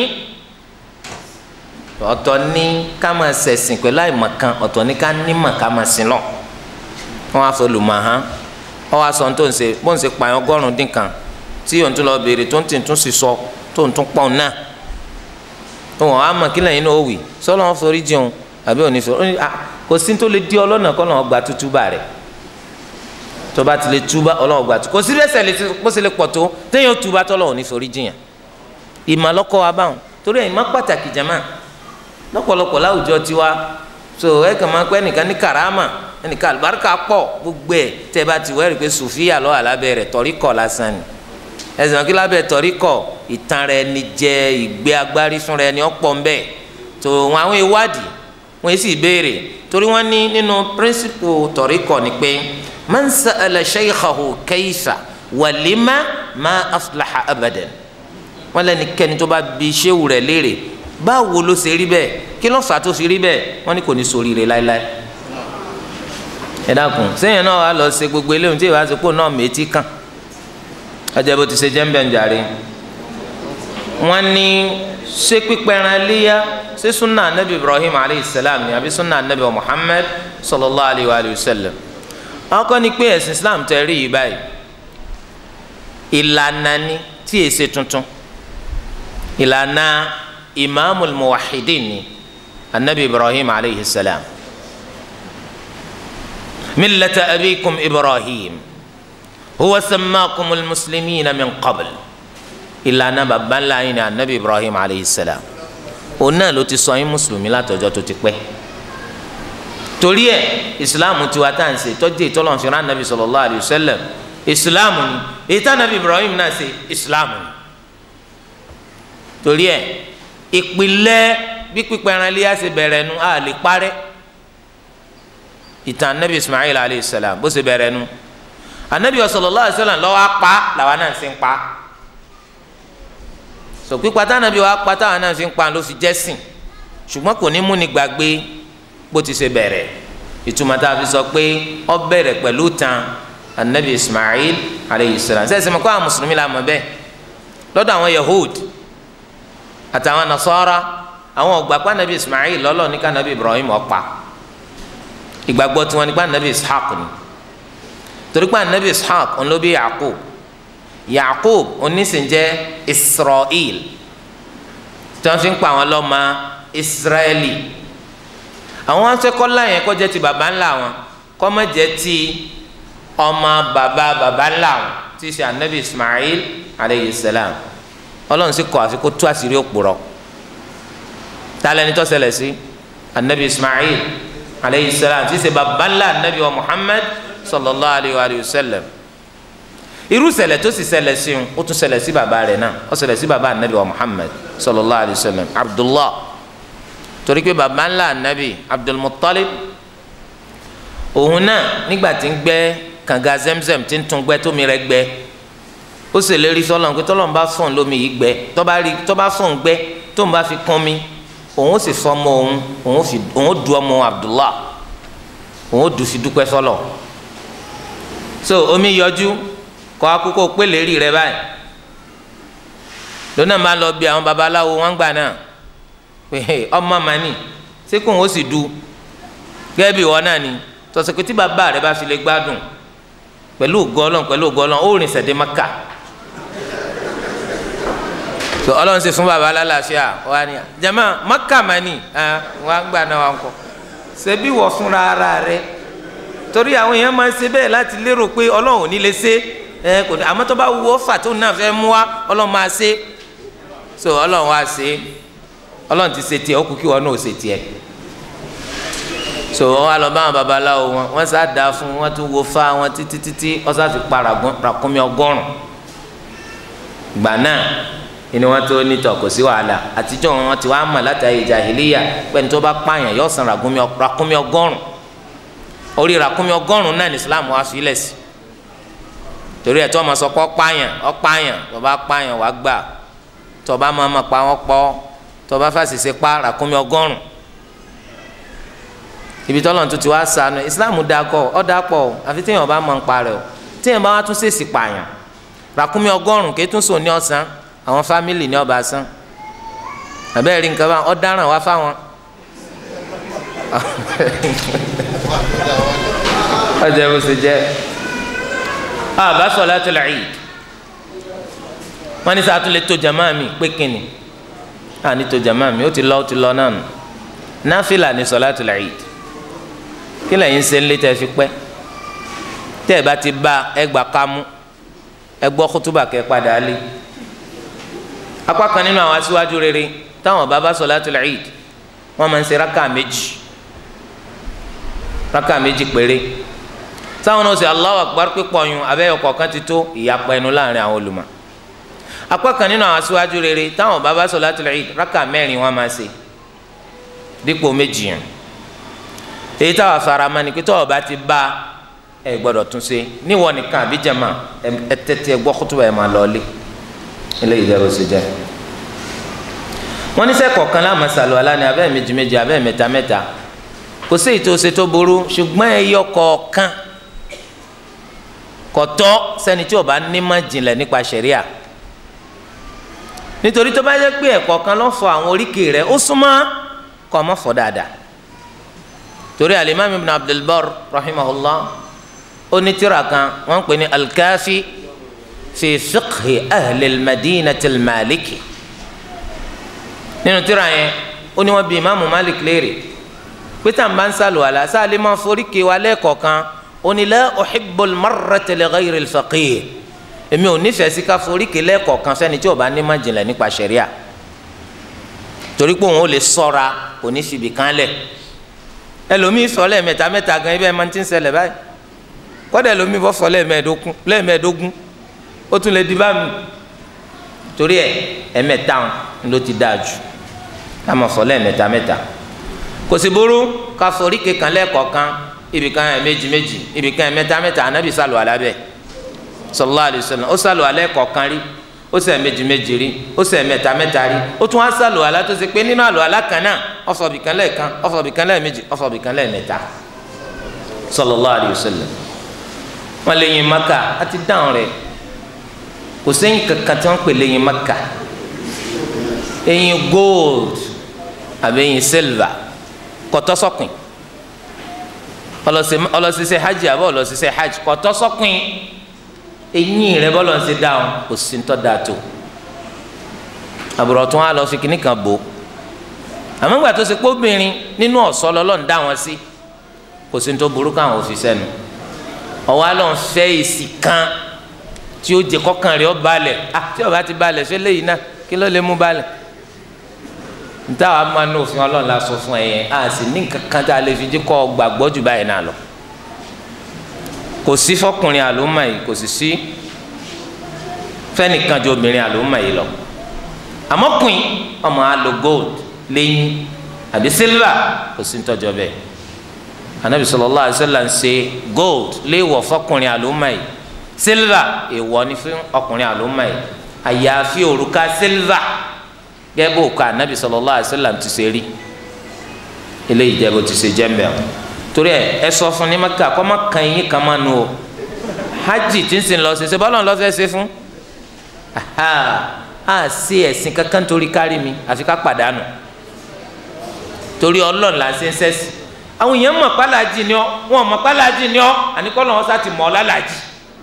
ọ̀tọ̀ ní ká máa ṣẹ̀sìn pẹ̀lú àìmọ̀kan ọ̀tọ̀ ní ká nímọ̀ ká máa sìn lọ wọ́n wá fọlùmọ̀hán wọ́n wá sọ tó ń ṣe bó ń ṣe pààyàn ọgọ́rùn-ún dín kan tí òun tún lọ béèrè tó ń tì tún sì sọ tó ń tún pọ̀ náà wọn á mọ̀ kí lẹ́yìn náà ó wì sọ́lọ́ wọn forí jẹun àbí òní forí kò sí tó lè di ọlọ́nà kọ́ lọ́wọ́ gba tútúbà rẹ̀ tó bá ti lè túbà ọlọ́wọ́ gba túbà kò sí bẹ́sẹ̀ lè kó sì lè pọ̀ tó téèyàn túbà tọ́lọ́wọ́ ní forí jìyàn ìmọ̀ lọ́kọ́ wa báwọn torí ẹ̀ ìmọ̀ pàtàkì jama lọ́pọ̀lọpọ̀ láwùjọ tiwa so ẹ kàn máa pẹ́ ẹnìkan ní karama ẹnìkan àlùbáríkà pọ̀ gbogbo ẹ̀ tẹ́ bá ti wẹ́rì pé sùfíà lọ́wọ́ alábẹ́ rẹ̀ tọ́rí kọ̀ lásán ni ẹ̀sìn kí lábẹ́ tọ́rí kọ̀ ìtàn rẹ̀ ni jẹ́ ìgbé agbárí fún rẹ̀ ni ọ̀pọ̀ ń bẹ̀ tó wọn àwọn ìwádìí wọn sì béèrè torí wọn ní nínú píríncípù tọ́rí kọ̀ ni pé man sa'ala shaykhahu kayfa wa lima ma aflaha abadan wọn lẹ́nikẹ́ni tó bá bi ṣéwù rẹ̀ léèrè báwo ló ṣe rí bẹ́ẹ̀ kí ló fà tó fi rí bẹ́ẹ̀ wọ́n ní kò ní ṣoríire láéláé ẹ dákun sẹ́yìn náà wà lọ ṣe gbogbo eléyìí tí ìwà àsopọ̀ náà méjì kàn ọjà bó ti ṣe jẹ́ ń bẹ̀ ń jàre wọ́n ní ṣé pípẹ́ran léyà ṣé sunna anabi ibrahim alayhi salam ni àbí sunna anabi muhammad sallallahu alayhi wa sallam àwọn kan ní pé ẹ̀sìn islam tẹ̀ rí yìí báyìí ìlànà ni tí èsè tuntun ìlànà imaamu muwahidin ni anabi ibrahim alayhi salam millata abikum ibrahim huwa sammakumul muslimina min qabl ìlànà baba ńlá yín ni anabi ibrahim alayhi salam òun náà ló ti sọ yín mùsùlùmí látọjọ́ tó ti pẹ́ torí ẹ ìsìláàmù tiwa tá à ń ṣe tọ́jú ìtọ́lọ́n fi rán anabi sallallahu alayhi wa sallam ìsìláàmù ni èyí tá anabi ibrahim náà ṣe ìsìláàmù ni torí ẹ ìpìlẹ̀ bí pípẹ́ran iléyà ṣe bẹ̀rẹ̀ nu a lè parẹ́ ìtàn anabi ismail alayhi salam bó ṣe bẹ̀rẹ̀ nu anabi sallallahu alayhi wa sallam lọ́wọ́ apá làwa náà ṣe ń pa sọ pípa tá anabi wa pa táwa náà ṣe ń pa ló fi jẹ́sìn ṣùgbọ́n kò ní mú ni gbàgbé bó ti ṣe bẹ̀rẹ̀ ìtumọ̀ tá a fi sọ pé ó bẹ̀rẹ̀ pẹ̀lú tan anabi ismail alayhi salam sẹ́sìn mọ̀ kó àwọn mùsùlùmí la mọ̀ bẹ́ẹ̀ lọ́dọ̀ àwọn yahud àtàwọn nasara àwọn ọgbà pa anabi ismail lọ́lọ́ ní ká anabi ibrahim ọ̀pa ìgbàgbọ́ tiwọn ní ká anabi ishaq ni torí pé anabi ishaq òun ló bí yaqub yaqub onísìnjẹ́ israel tí wọ́n fi ń pa àwọn lọ́mọ israeli àwọn asẹ́kọ́lá yẹn kọ́ jẹ́ ti baba ńlá wọn kọ́ má jẹ́ ti ọmọ baba baba ńlá wọn tí í ṣe anabi ismail aleyhi salam ọlọ́run sì kọ́ àfi kó tú àṣírí òpùrọ̀ tálẹ̀ ní tó ṣẹlẹ̀ sí anabi ismail aleyhi salam tí í ṣe baba ńlá anabi wa muhammad sallallahu alayhi wa sallam irú ṣẹlẹ̀ tó sì ṣẹlẹ̀ sí un ó tún ṣẹlẹ̀ sí baba rẹ̀ náà ó ṣẹlẹ̀ sí baba anabi wa muhammad sallallahu alayhi wa sallam abdullah torí pé baba ńlá anabi abdulmuttalib òun náà nígbà tí ń gbẹ́ kànga zemzem tí ń tún gbẹ́ tómi rẹ̀ gbẹ́ ó sì lérí sọlọ pé tọlọm bá fọn lómi yìí gbẹ tọba rí tọba fọn gbẹ tó ń bá fi kún mi òun ó sì fọmọ òun òun ó fi òun ó du ọmọ abdullah òun ó du fi dúpẹ́ sọlọ so omi yọjú kọ akókó pé lérí rẹ báyìí lónà máa lọ bí àwọn babaláwo wọn gbà náà pé ọmọ màní ṣé kóun ó sì du gẹ́gẹ́ bí ìwọ náà ni tọ́sí pé tí bàbá rẹ bá fi lè gbádùn pẹ̀lú gọ́lọ́n pẹ̀lú gọ́lọ́n ó rìn sẹ̀dé maka so ọlọ́run sì fún baba alálàáfíà wà ní jama maka mani wà ń gbà náà wà ń kọ ṣebí wọ fúnra ara rẹ torí àwọn èèyàn máa ń ṣe bẹ́ẹ̀ láti lérò pé ọlọ́run ò ní lè ṣe ẹ kò ní àmọ́ tó bá wù ọ́ fà tó náà fẹ́ mú wa ọlọ́run máa ṣe so ọlọ́run wá ṣe ọlọ́run ti ṣe tiẹ̀ ó kú kí wọn náà ṣe tiẹ̀ so wọn wá lọ bá àwọn babaláwo wọn wọn sá da fún wọn tún wo fa wọn títí títí wọn sá fi pa ràkúnmí ọgọ́rùn gbà náà ni wọn tó nítọ kò sí wàhálà àtijọ́ wọn ti wá mọ̀ látàrí jàhílíyà pẹ̀lú tó bá pààyàn yóò san ràkúnmí ọgọ́rùn orí ràkúnmí ọgọ́rùn náà ní Islam wá fi lẹ̀ sí torí ẹ̀ tó ọmọ sọ pé ọpààyàn ọpààyàn tó bá pààyàn wá gbà tó bá máa ma pa wọn pọ̀ tó bá fàṣìṣe pa ràkúnmí ọgọ́rùn ibi tọ́lọ̀ tó ti wá sànù islam da kọ ọ da pọ̀ o àfi téèyàn bá mọ̀ ń parẹ́ o téèyàn bá wá tún ṣèṣì pààyàn ràkúnmí ọgọ́rùn kí tún sùn ní ọ̀sán àwọn fámìlì ní ọba sán àbẹ́rẹ́ rí nǹkan bá ọ dáràn wá fáwọn. ọjà bó ṣe jẹ́ àbá salatul Eid wọ́n ní sáà tún lè tó jàmáà mi pé kínni àní tó jàmáà mi ó ti lọ ó ti lọ náà nù náfìlà ní salatul Eid kí lẹ́yìn ṣe ń lé tẹ́ fi pẹ́ tẹ́ ẹ bá ti bá ẹ gbà kámú ẹ gbọ́ kútúbà kẹ́ padà lé apá kan nínú àwọn aṣíwájú rere táwọn bá bá solatul Eid wọ́n máa ń ṣe rákà méjì rákà méjì péré táwọn náà ṣe Allahu Akbar pípọ̀ yun abẹ́yọ̀ kọ̀ọ̀kan ti tó ìyapa ẹnu láàrin àwọn olùmọ̀ apá kan nínú àwọn aṣíwájú rere táwọn bá bá solatul Eid rákà mẹ́rin wọ́n máa ṣe dípò méjì yẹn èyí táwa farama ni pé tọ́wọ́ bá ti bá ẹ gbọ́dọ̀ tún ṣe níwọ nìkan àbí jama ẹ tẹ́tí ẹ gbọ́ kútùbà ẹ máa lọ lé eléyìí jẹ́ bó ṣe jẹ́ wọ́n ní sẹ́kọ̀ọ́ kan láàmú sàlù aláni abẹ́ méjì méjì abẹ́ mẹ́ta mẹ́ta kò sí ètò ṣe tó burú ṣùgbọ́n ẹ yọ kọ̀ọ̀kan kọ̀tọ́ sẹ́ni tí ó bá nímọ̀ jìnlẹ̀ nípa ṣẹ̀ríà nítorí tó bá yẹ pé ẹ̀kọ́ kan lọ́ fọ àwọn oríkèé rẹ̀ ó súnmọ́ kọ́ ọmọ fọ dáadáa torí alimami ibn abdulbar rahimahullah onítìrà kan wọ́n pè ní alkaafi fi fiqhi ahli madinati maliki nínú tírà yẹn ó ní wọ́n bi imaamu malik léèrè pété àǹbá ń sàlù àlà sáàlì máa forí ké wa lẹ́ẹ̀kọ̀ọ̀kan oni la uhibbul marrata li ghayri al-faqih èmi ò nífẹ̀ẹ́ sí ká forí kele kọ̀ọ̀kan sẹ́ni tí ó bá ní má jìnlẹ̀ nípa ṣẹ̀ríà torí pé òun ò lè sọ́ra kò ní fìbí kan lẹ̀ ẹlòmíì sọ lẹ́ẹ̀mẹ́ta mẹ́ta gan ibẹ̀ máa ti ń ṣẹlẹ̀ báyìí kọ́dà ẹlòmíì bọ́ sọ lẹ́ẹ̀mẹ́ẹ̀dógún lẹ́ẹ̀mẹ́ẹ̀dógún ó tún lè di bá mi torí ẹ ẹ̀mẹ́ta ló ti dáa jù ká máa sọ lẹ́ẹ̀mẹ́ta mẹ́ta kò sì burú ká forí kékan lẹ́ẹ̀kọ̀ọ̀kan ibì kan ẹ̀ méjì méjì ibì kan ẹ̀ mẹ́ta mẹ́ta anabi sálù alábẹ́ sallallahu alaihi wasallam ó sálù alẹ́ kọ̀ọ̀kan rí ó ṣe méjì méjì rí ó ṣe mẹ́ta mẹ́ta rí ó tún wá sálù alá tó ṣe pé nínú àlù alá kan náà ó sọ bìkan lẹ́ẹ̀kan ó sọ bìkan lẹ́ẹ̀mejì ó sọ bìkan lẹ́ẹ̀mẹ́ta sallallahu alaihi wasallam wọn lè yin maka á ti dáhùn rẹ̀ kò sẹ́yìn kankan tí wọ́n pè lè yin maka ẹyin gold àbí ẹyin silver kọtọsọkùn ọlọsísẹ hajj àbọ ọlọsísẹ hajj kọtọsọkùn eyín rẹ bọlọ ń ṣe dáhùn kò sí ń tọ́ da tó àbúrò tó wà lọ fi kíní kan bò àmọ́ ìgbà tó ṣe pé obìnrin nínú ọ̀ṣọ́ lọ́lọ́ ń dá wọn sí kò sí ń tó burú káwọn òfin sẹ́nu ọwọ́ àlọ́ ń fẹ́ èsì kan tí ó jẹ kọ́kàn rẹ̀ ó balẹ̀ ah tí ó bá ti balẹ̀ ṣé léyìí náà kí ló lè mú balẹ̀ ntáwa máa ní òfin ọlọ́run la sọ fún ẹ yẹn a sì ní kankan tá a lè fi jí kọ́ gbàgbọ́ jù báyìí náà lọ kò sí fọkùnrin àlùmọ̀ yìí kò sì sí fẹ́nìkan ju obìnrin àlùmọ̀ yìí lọ àmọ́ kùn ọmọ alo gold lẹ́yìn àbí silver kò sí nítọ́jọ́ bẹ́ẹ̀ anabi sallallahu alaihi wasallam ń ṣe gold léèwọ̀ fọkùnrin àlùmọ̀ yìí silver èèwọ̀ ni fún ọkùnrin àlùmọ̀ yìí àyàfi òrùka silver gẹ́gẹ́ bó ka anabi sallallahu alaihi wasallam ti ṣe rí eléyìí jẹ́ bó ti ṣe jẹ́ mbẹ́ o torí ẹ ẹ sọ fún ní maka kọ́ má kan yín kan má nu o hajj tí ń sìn lọ sí ṣe bọ́lá ń lọ fẹ́ ṣe fún a ṣe ẹ̀sìn kankan torí kárí mi àfi ká pàdánù torí ọlọ́run là ń ṣe ń sẹ́sì àwọn èèyàn mọ̀ pálájì ni ọ́ wọn mọ̀ pálájì ni ọ́ àníkọ́ lọ́wọ́ sá ti mọ̀ ọ́ lálàjì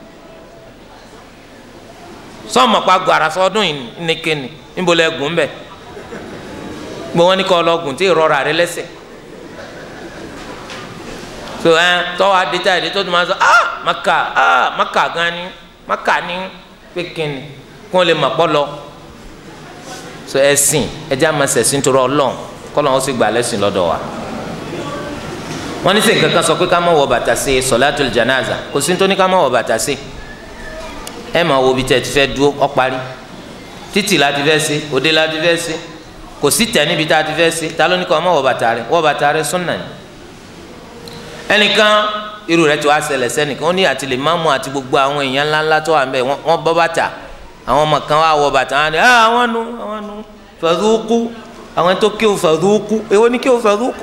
sọ́ọ̀mọ̀ pa gbàrà sọ́dún yìí nìkéni níbo lẹ gùn bẹ gbọ wọn ní kọ lọ gùn tí ìrora rẹ lẹ́sẹ̀ so ẹ tọwọ adéta èdè tó tún máa sọ ah maka ah maka gan ni maka ni pékinni kí wọn lè mọ pọlọ so ẹsìn ẹjẹ àmọ́ sẹsìn tó rọ Ọlọ́run kọlọ wọn sì gbà lẹ́sìn lọ́dọ̀ wa wọn ní sèǹkan kan sọ pé ká má wọ bàtà sí sọlátul janaza kò sí nítorí ká má wọ bàtà sí ẹ máa wo bí tẹ ti fẹ́ dúró ọ parí títì la ti fẹ́ ṣe òde la ti fẹ́ ṣe kò sí tẹ̀ níbi tá a ti fẹ́ ṣe ta ló ní kọ́ ọmọ wọ bàtà rẹ wọ bàtà rẹ súnà ni. ẹnìkan irú rẹ ti wá ṣẹlẹ̀ sẹ́nìkan ó ní àti lè má mú àti gbogbo àwọn èèyàn ńláńlá tó wà ń bẹ̀ wọ́n bọ́ bàtà àwọn ọmọ kan wá wọ bàtà wọn ni àwọn nu àwọn nu fàdúkú àwọn tó kéwù fàdúkú èwo ni kéwù fàdúkú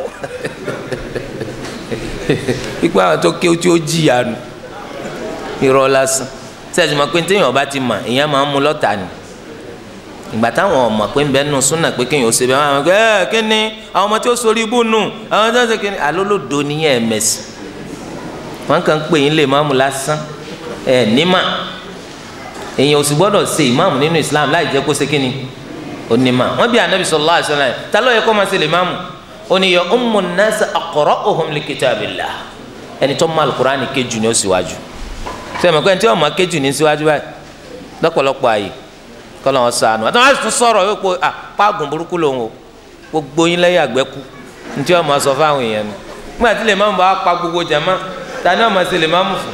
ipa àwọn tó kéwù tí ó jìyà nu irọ́ lásán sẹ́ẹ̀sì mọ̀ pé téèyàn bá ti mọ̀ èèyàn máa ń mú lọ́tà ni ìgbà táwọn ọmọ pé ń bẹ nù súnà pé kéèyàn ó ṣe bẹ́ẹ̀ wọ́n á ẹ kí ni àwọn ọmọ tí ó sori ibú nù àwọn tó ń ṣe kí ni alólòdo nìyẹn ẹ̀mẹ̀sì wọ́n kàn ń pè yín lè máàmù lásán ẹ̀ nímà èèyàn ò sì gbọ́dọ̀ ṣe ìmáàmù nínú Islam láì jẹ́ kó ṣe kí ni onímà wọ́n bí anabi sallallahu alaihi wasallam ta ló yẹ kó máa ṣe lè máàmù oníyọ ummu an-nas aqra'uhum li kitabillah ẹni tó mọ alukur'ani kéjù ni ó síwájú sẹ́mi pé ẹni tí wọ́n mọ kéjù ní síwájú báyìí lọ́pọ̀lọpọ̀ àyè kọlọ wọn sànù àti wọn tún sọ̀rọ̀ yóò pé à pàgùn burúkú lòun o gbogbo yín lẹ́yìn àgbẹ̀kú ntí wọn máa sọ fáwọn èèyàn ni nígbà tí lè má mú bá pa gbogbo jàmá ta ni wọn máa ṣe lè má mú fún.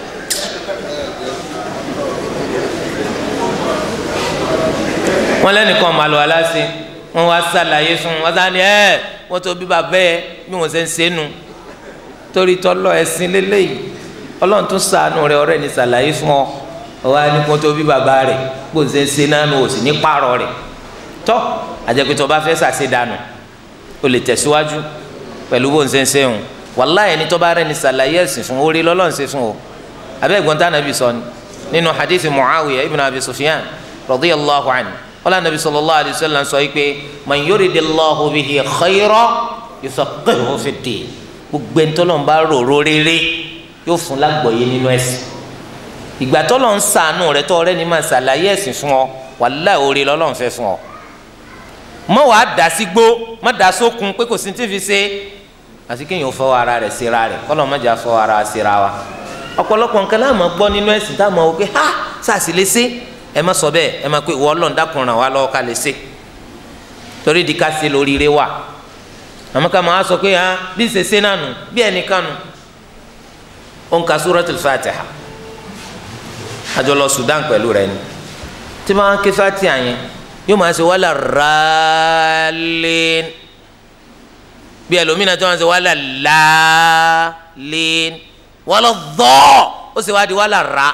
wọn lẹ́nìkan máa lọ aláṣẹ wọn wá sàlàyé fún wọn sá ni ẹ wọn tó bí bàbá ẹ bí wọn ṣe ń ṣe nu torí tọ́lọ́ ẹ̀sìn lélẹ́yìí ọlọ́run tún sànù rẹ ọ̀rẹ́ ni sàlàyé fún ọ ọwọ ani kó tó bí bàbá rẹ kó n ṣe ṣe nánu o sì ní pààrọ̀ rẹ tọ àjẹpẹtọ bá fẹ́ ṣàṣe dànù o lè tẹ̀síwájú pẹ̀lú bó n ṣe ń ṣe hùn wàláyé ni tọ́ba rẹ ni sàlàyé ẹ̀sìn fún orí lọ́lọ́run ṣe fún o abẹ́ ẹ̀gbọ́n tá nàbì sọ ni nínú hadithi muawiya ibn abi sufyan radiyallahu anhu wala nabi sallallahu alayhi wa sallam sọ yìí pé man yuridillahu bihi khayra yufaqqihhu fid-din gbogbo ẹ̀ńtọ́lọ́n bá rò rere yóò fún lágbọ̀ọ́yé nínú ẹ̀sìn ìgbà tó lọ ń sànù rẹ tó ọ̀rẹ́ ni máa ṣàlàyé ẹ̀sìn fún ọ wàláhì oore lọ́lọ́run fẹ́ fún ọ mọ wàá dà sí gbó mọ dà sókun pé kò sí ti fi ṣe àti kéèyàn fọwọ́ ara rẹ̀ síra rẹ̀ kọ́lọ́ mọ́jà fọwọ́ ara síra wa ọ̀pọ̀lọpọ̀ nǹkan láàmú gbọ́ nínú ẹ̀sìn táwọn wò pé ha sàṣì lè ṣe ẹ má sọ bẹ́ẹ̀ ẹ má pé ìwọ Ọlọ́run dákun ràn wá lọ́wọ́ ká lè ṣe torí di ká ṣe lóríire wà àmọ́ ká máa sọ pé ha bí ṣe ṣe náà nù bí ẹnìkan nù ó ń ka Suratul Fatiha àjọ lọ Sudan pẹ̀lú rẹ ni tí wọ́n ké Fatiha yẹn yóò máa ṣe wàhálà rálẹ́n bí ẹlòmínà tí wọ́n ṣe wàhálà láàlẹ́n wàhálà dọ́ ó sì wá di wàhálà rà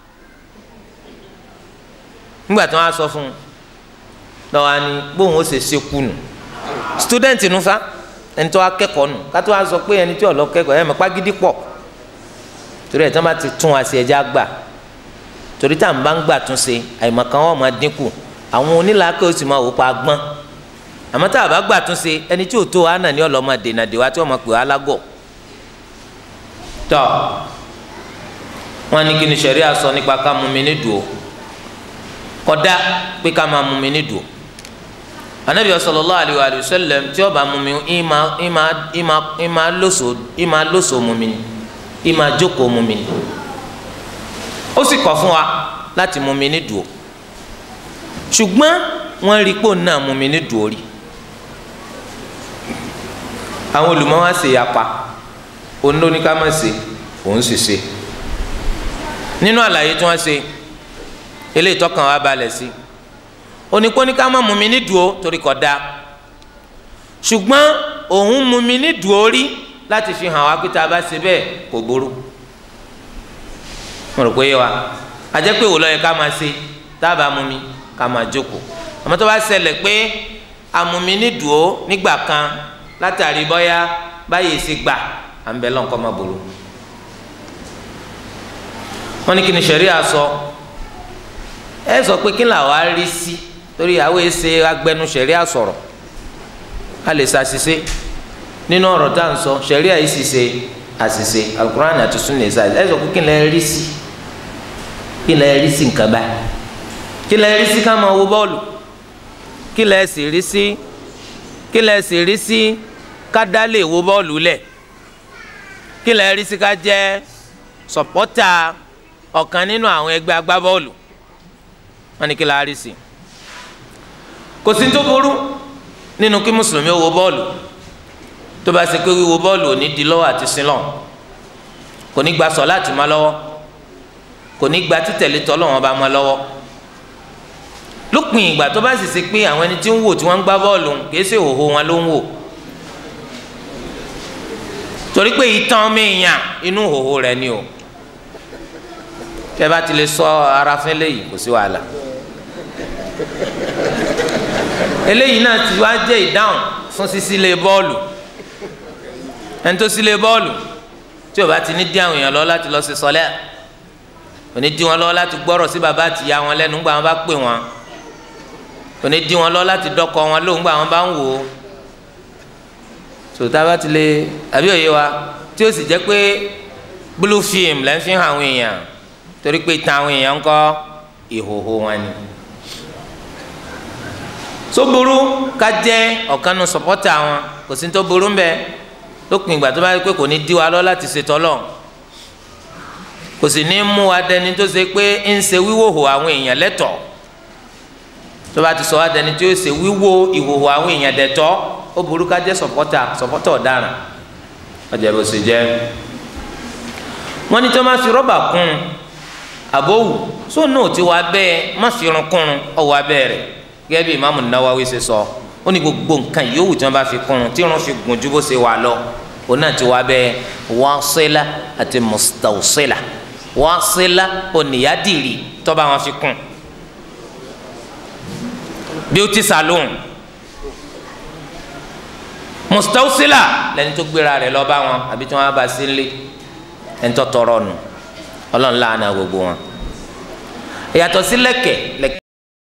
nígbà tí wọ́n á sọ fún un lọ́wọ́ ni bóun ó ṣe ṣe kú nù student nu fa ẹni tó wá kẹ́kọ̀ọ́ nù ká tó wá sọ pé ẹni tí ò lọ kẹ́kọ̀ọ́ ẹ̀ mọ̀ pàgídí pọ̀ torí ẹ̀ tí wọ́n bá ti tún wa sí ẹja gbà torí tá à ń bá ń gbà tún ṣe àìmọ̀kan wọn máa dínkù àwọn onílàákẹ́ oṣù máa wò pa gbọ́n àmọ́ tá a bá gbà tún ṣe ẹni tí ò tó wa náà ní ọlọ́mọ dènà dèwà tí wọ́n máa pè wá lágọ̀ tọ́ wọ́n ní kí ni ṣẹ̀ríà sọ nípa ká mú mi ní dùn ó kódà pé ká máa mú mi ní dùn ó anabi sallallahu alayhi wa sallam tí ó bá mú mi ìmà ìmà ìmà ìmà lóso ìmà lóso mú mi ìmà jókòó mú mi ó sì kọ̀ fún wa láti mú mi ní dùn ó ṣùgbọ́n wọ́n rí pò náà mú mi ní dùn ó rí àwọn olùmọ̀ wá ṣe yapa òun ló ní ká má ṣe òun sì ṣe nínú àlàyé tí wọ́n ṣe eléyìí tọkàn wa balẹ̀ sí oníkóní ká má mú mi ní dùn ó torí kò dáa ṣùgbọ́n òun mú mi ní dùn ó rí láti fi hàn wá pé tá a bá ṣe bẹ́ẹ̀ kò burú mo rò pé yé wa àjẹ́ pé wò lọ́yẹ ká máa ṣe tá a bá mú mi ká máa jókòó àmọ́ tó bá ṣẹlẹ̀ pé amúmi ní dùn ó nígbà kan látàrí bọ́yá báyìí ṣe gbà à ń bẹ lọ́nkọ́ má burú wọ́n ní kí ni ṣẹ̀ríà sọ ẹ sọ pé kí làwọn á rí sí torí àwọn èsè agbẹnu ṣẹ̀ríà sọ̀rọ̀ a lè ṣàṣìṣe nínú ọ̀rọ̀ tá à ń sọ ṣẹ̀ríà yìí sì ṣe àṣìṣe alukur'an àti sunni ṣe ẹ sọ pé kí lẹ rí sí kí lẹ rí sí nǹkan báyìí kí lẹ rí sí ká máa wo bọ́ọ̀lù kí lẹ sì rí sí kí lẹ sì rí sí ká dá lè wo bọ́ọ̀lù lẹ̀ kí lẹ rí sí ká jẹ́ sọ̀pọ́tà ọ̀kan nínú àwọn ẹgbẹ́ agbábọ́ọ̀lù wọn ni kí la rí sí kò sí tó burú nínú kí mùsùlùmí ó wo bọ́ọ̀lù tó bá ṣe pé wíwo bọ́ọ̀lù ò ní di lọ́wọ́ àti sílọ̀ kò ní gba sọ̀láàtì má lọ́wọ́ kò ní gba títẹ̀lé tọ́lọ́wọ́n bá má lọ́wọ́ lópin ìgbà tó bá sì ṣe pé àwọn ẹni tí ń wò tí wọ́n ń gbá bọ́ọ̀lù kìí ṣe òhò wọn ló ń wò torí pé ìtàn ọmọ èèyàn inú òhò rẹ̀ ni o tẹ́ bá ti lè sọ ara fún eléyìí kò sí wàhálà eléyìí náà ti wá jẹ́ ìdáhùn fún sísílẹ̀ bọ́ọ̀lù ẹni tó sílẹ̀ bọ́ọ̀lù tí o bá ti ní dí àwọn èèyàn lọ láti lọ sí sọlẹ́ òní dí wọn lọ láti gbọ́rọ̀ sí bàbá àti ìyá wọn lẹ́nu ńgbà wọn bá pè wọn òní dí wọn lọ láti dọ́kọ wọn lóhùn ńgbà wọn bá ń wò ó sòtá bá ti lè àbí òye wa tí ó sì jẹ́ pé blue film lẹ́ ń fi hàn àwọn èèyàn torí pé ìtàn àwọn èèyàn ń kọ́ ìhòhò wọn ni tó burú ká jẹ́ ọ̀kanu sọ̀pọ́tà wọn kò sí tó burú mbẹ́ lópin ìgbà tó bá yẹ pé kò ní dí wa lọ láti ṣètò lọ kò sì ní mú wa dẹni tó ṣe pé ń ṣe wíwòhò àwọn èèyàn lẹ́tọ̀ tó bá ti sọ wa dẹni tó ṣe wíwò ìhòhò àwọn èèyàn dẹ̀tọ́ ó burú ká jẹ́ sọ̀pọ́tà sọ̀pọ́tà ọ̀daràn ọjà bó ṣe jẹ́ wọ́n ní tó máa fi rọ́bà kún àbówù sóun náà ti wá bẹ́ẹ̀ má fi irun kún ọwọ́ abẹ́ rẹ̀ gẹ́gẹ́ bí imaamu nawawi ṣe sọ ó ní gbogbo nǹkan yòówù tí wọ́n bá fi kún un tí irun fi gùn ju bó ṣe wà lọ òun náà ti wá bẹ́ẹ̀ wasila àti mustawsila wasila oníyàdìrì tó bá wọn fi kún beauty salon mustawsila lẹni tó gbéra rẹ̀ lọ bá wọn àbí tí wọ́n bá sí nílé ẹni tó tọrọ nù ọlọ́run láàánú gbogbo wọn ìyàtọ̀ sí lẹ́kẹ̀ lẹ́kẹ̀.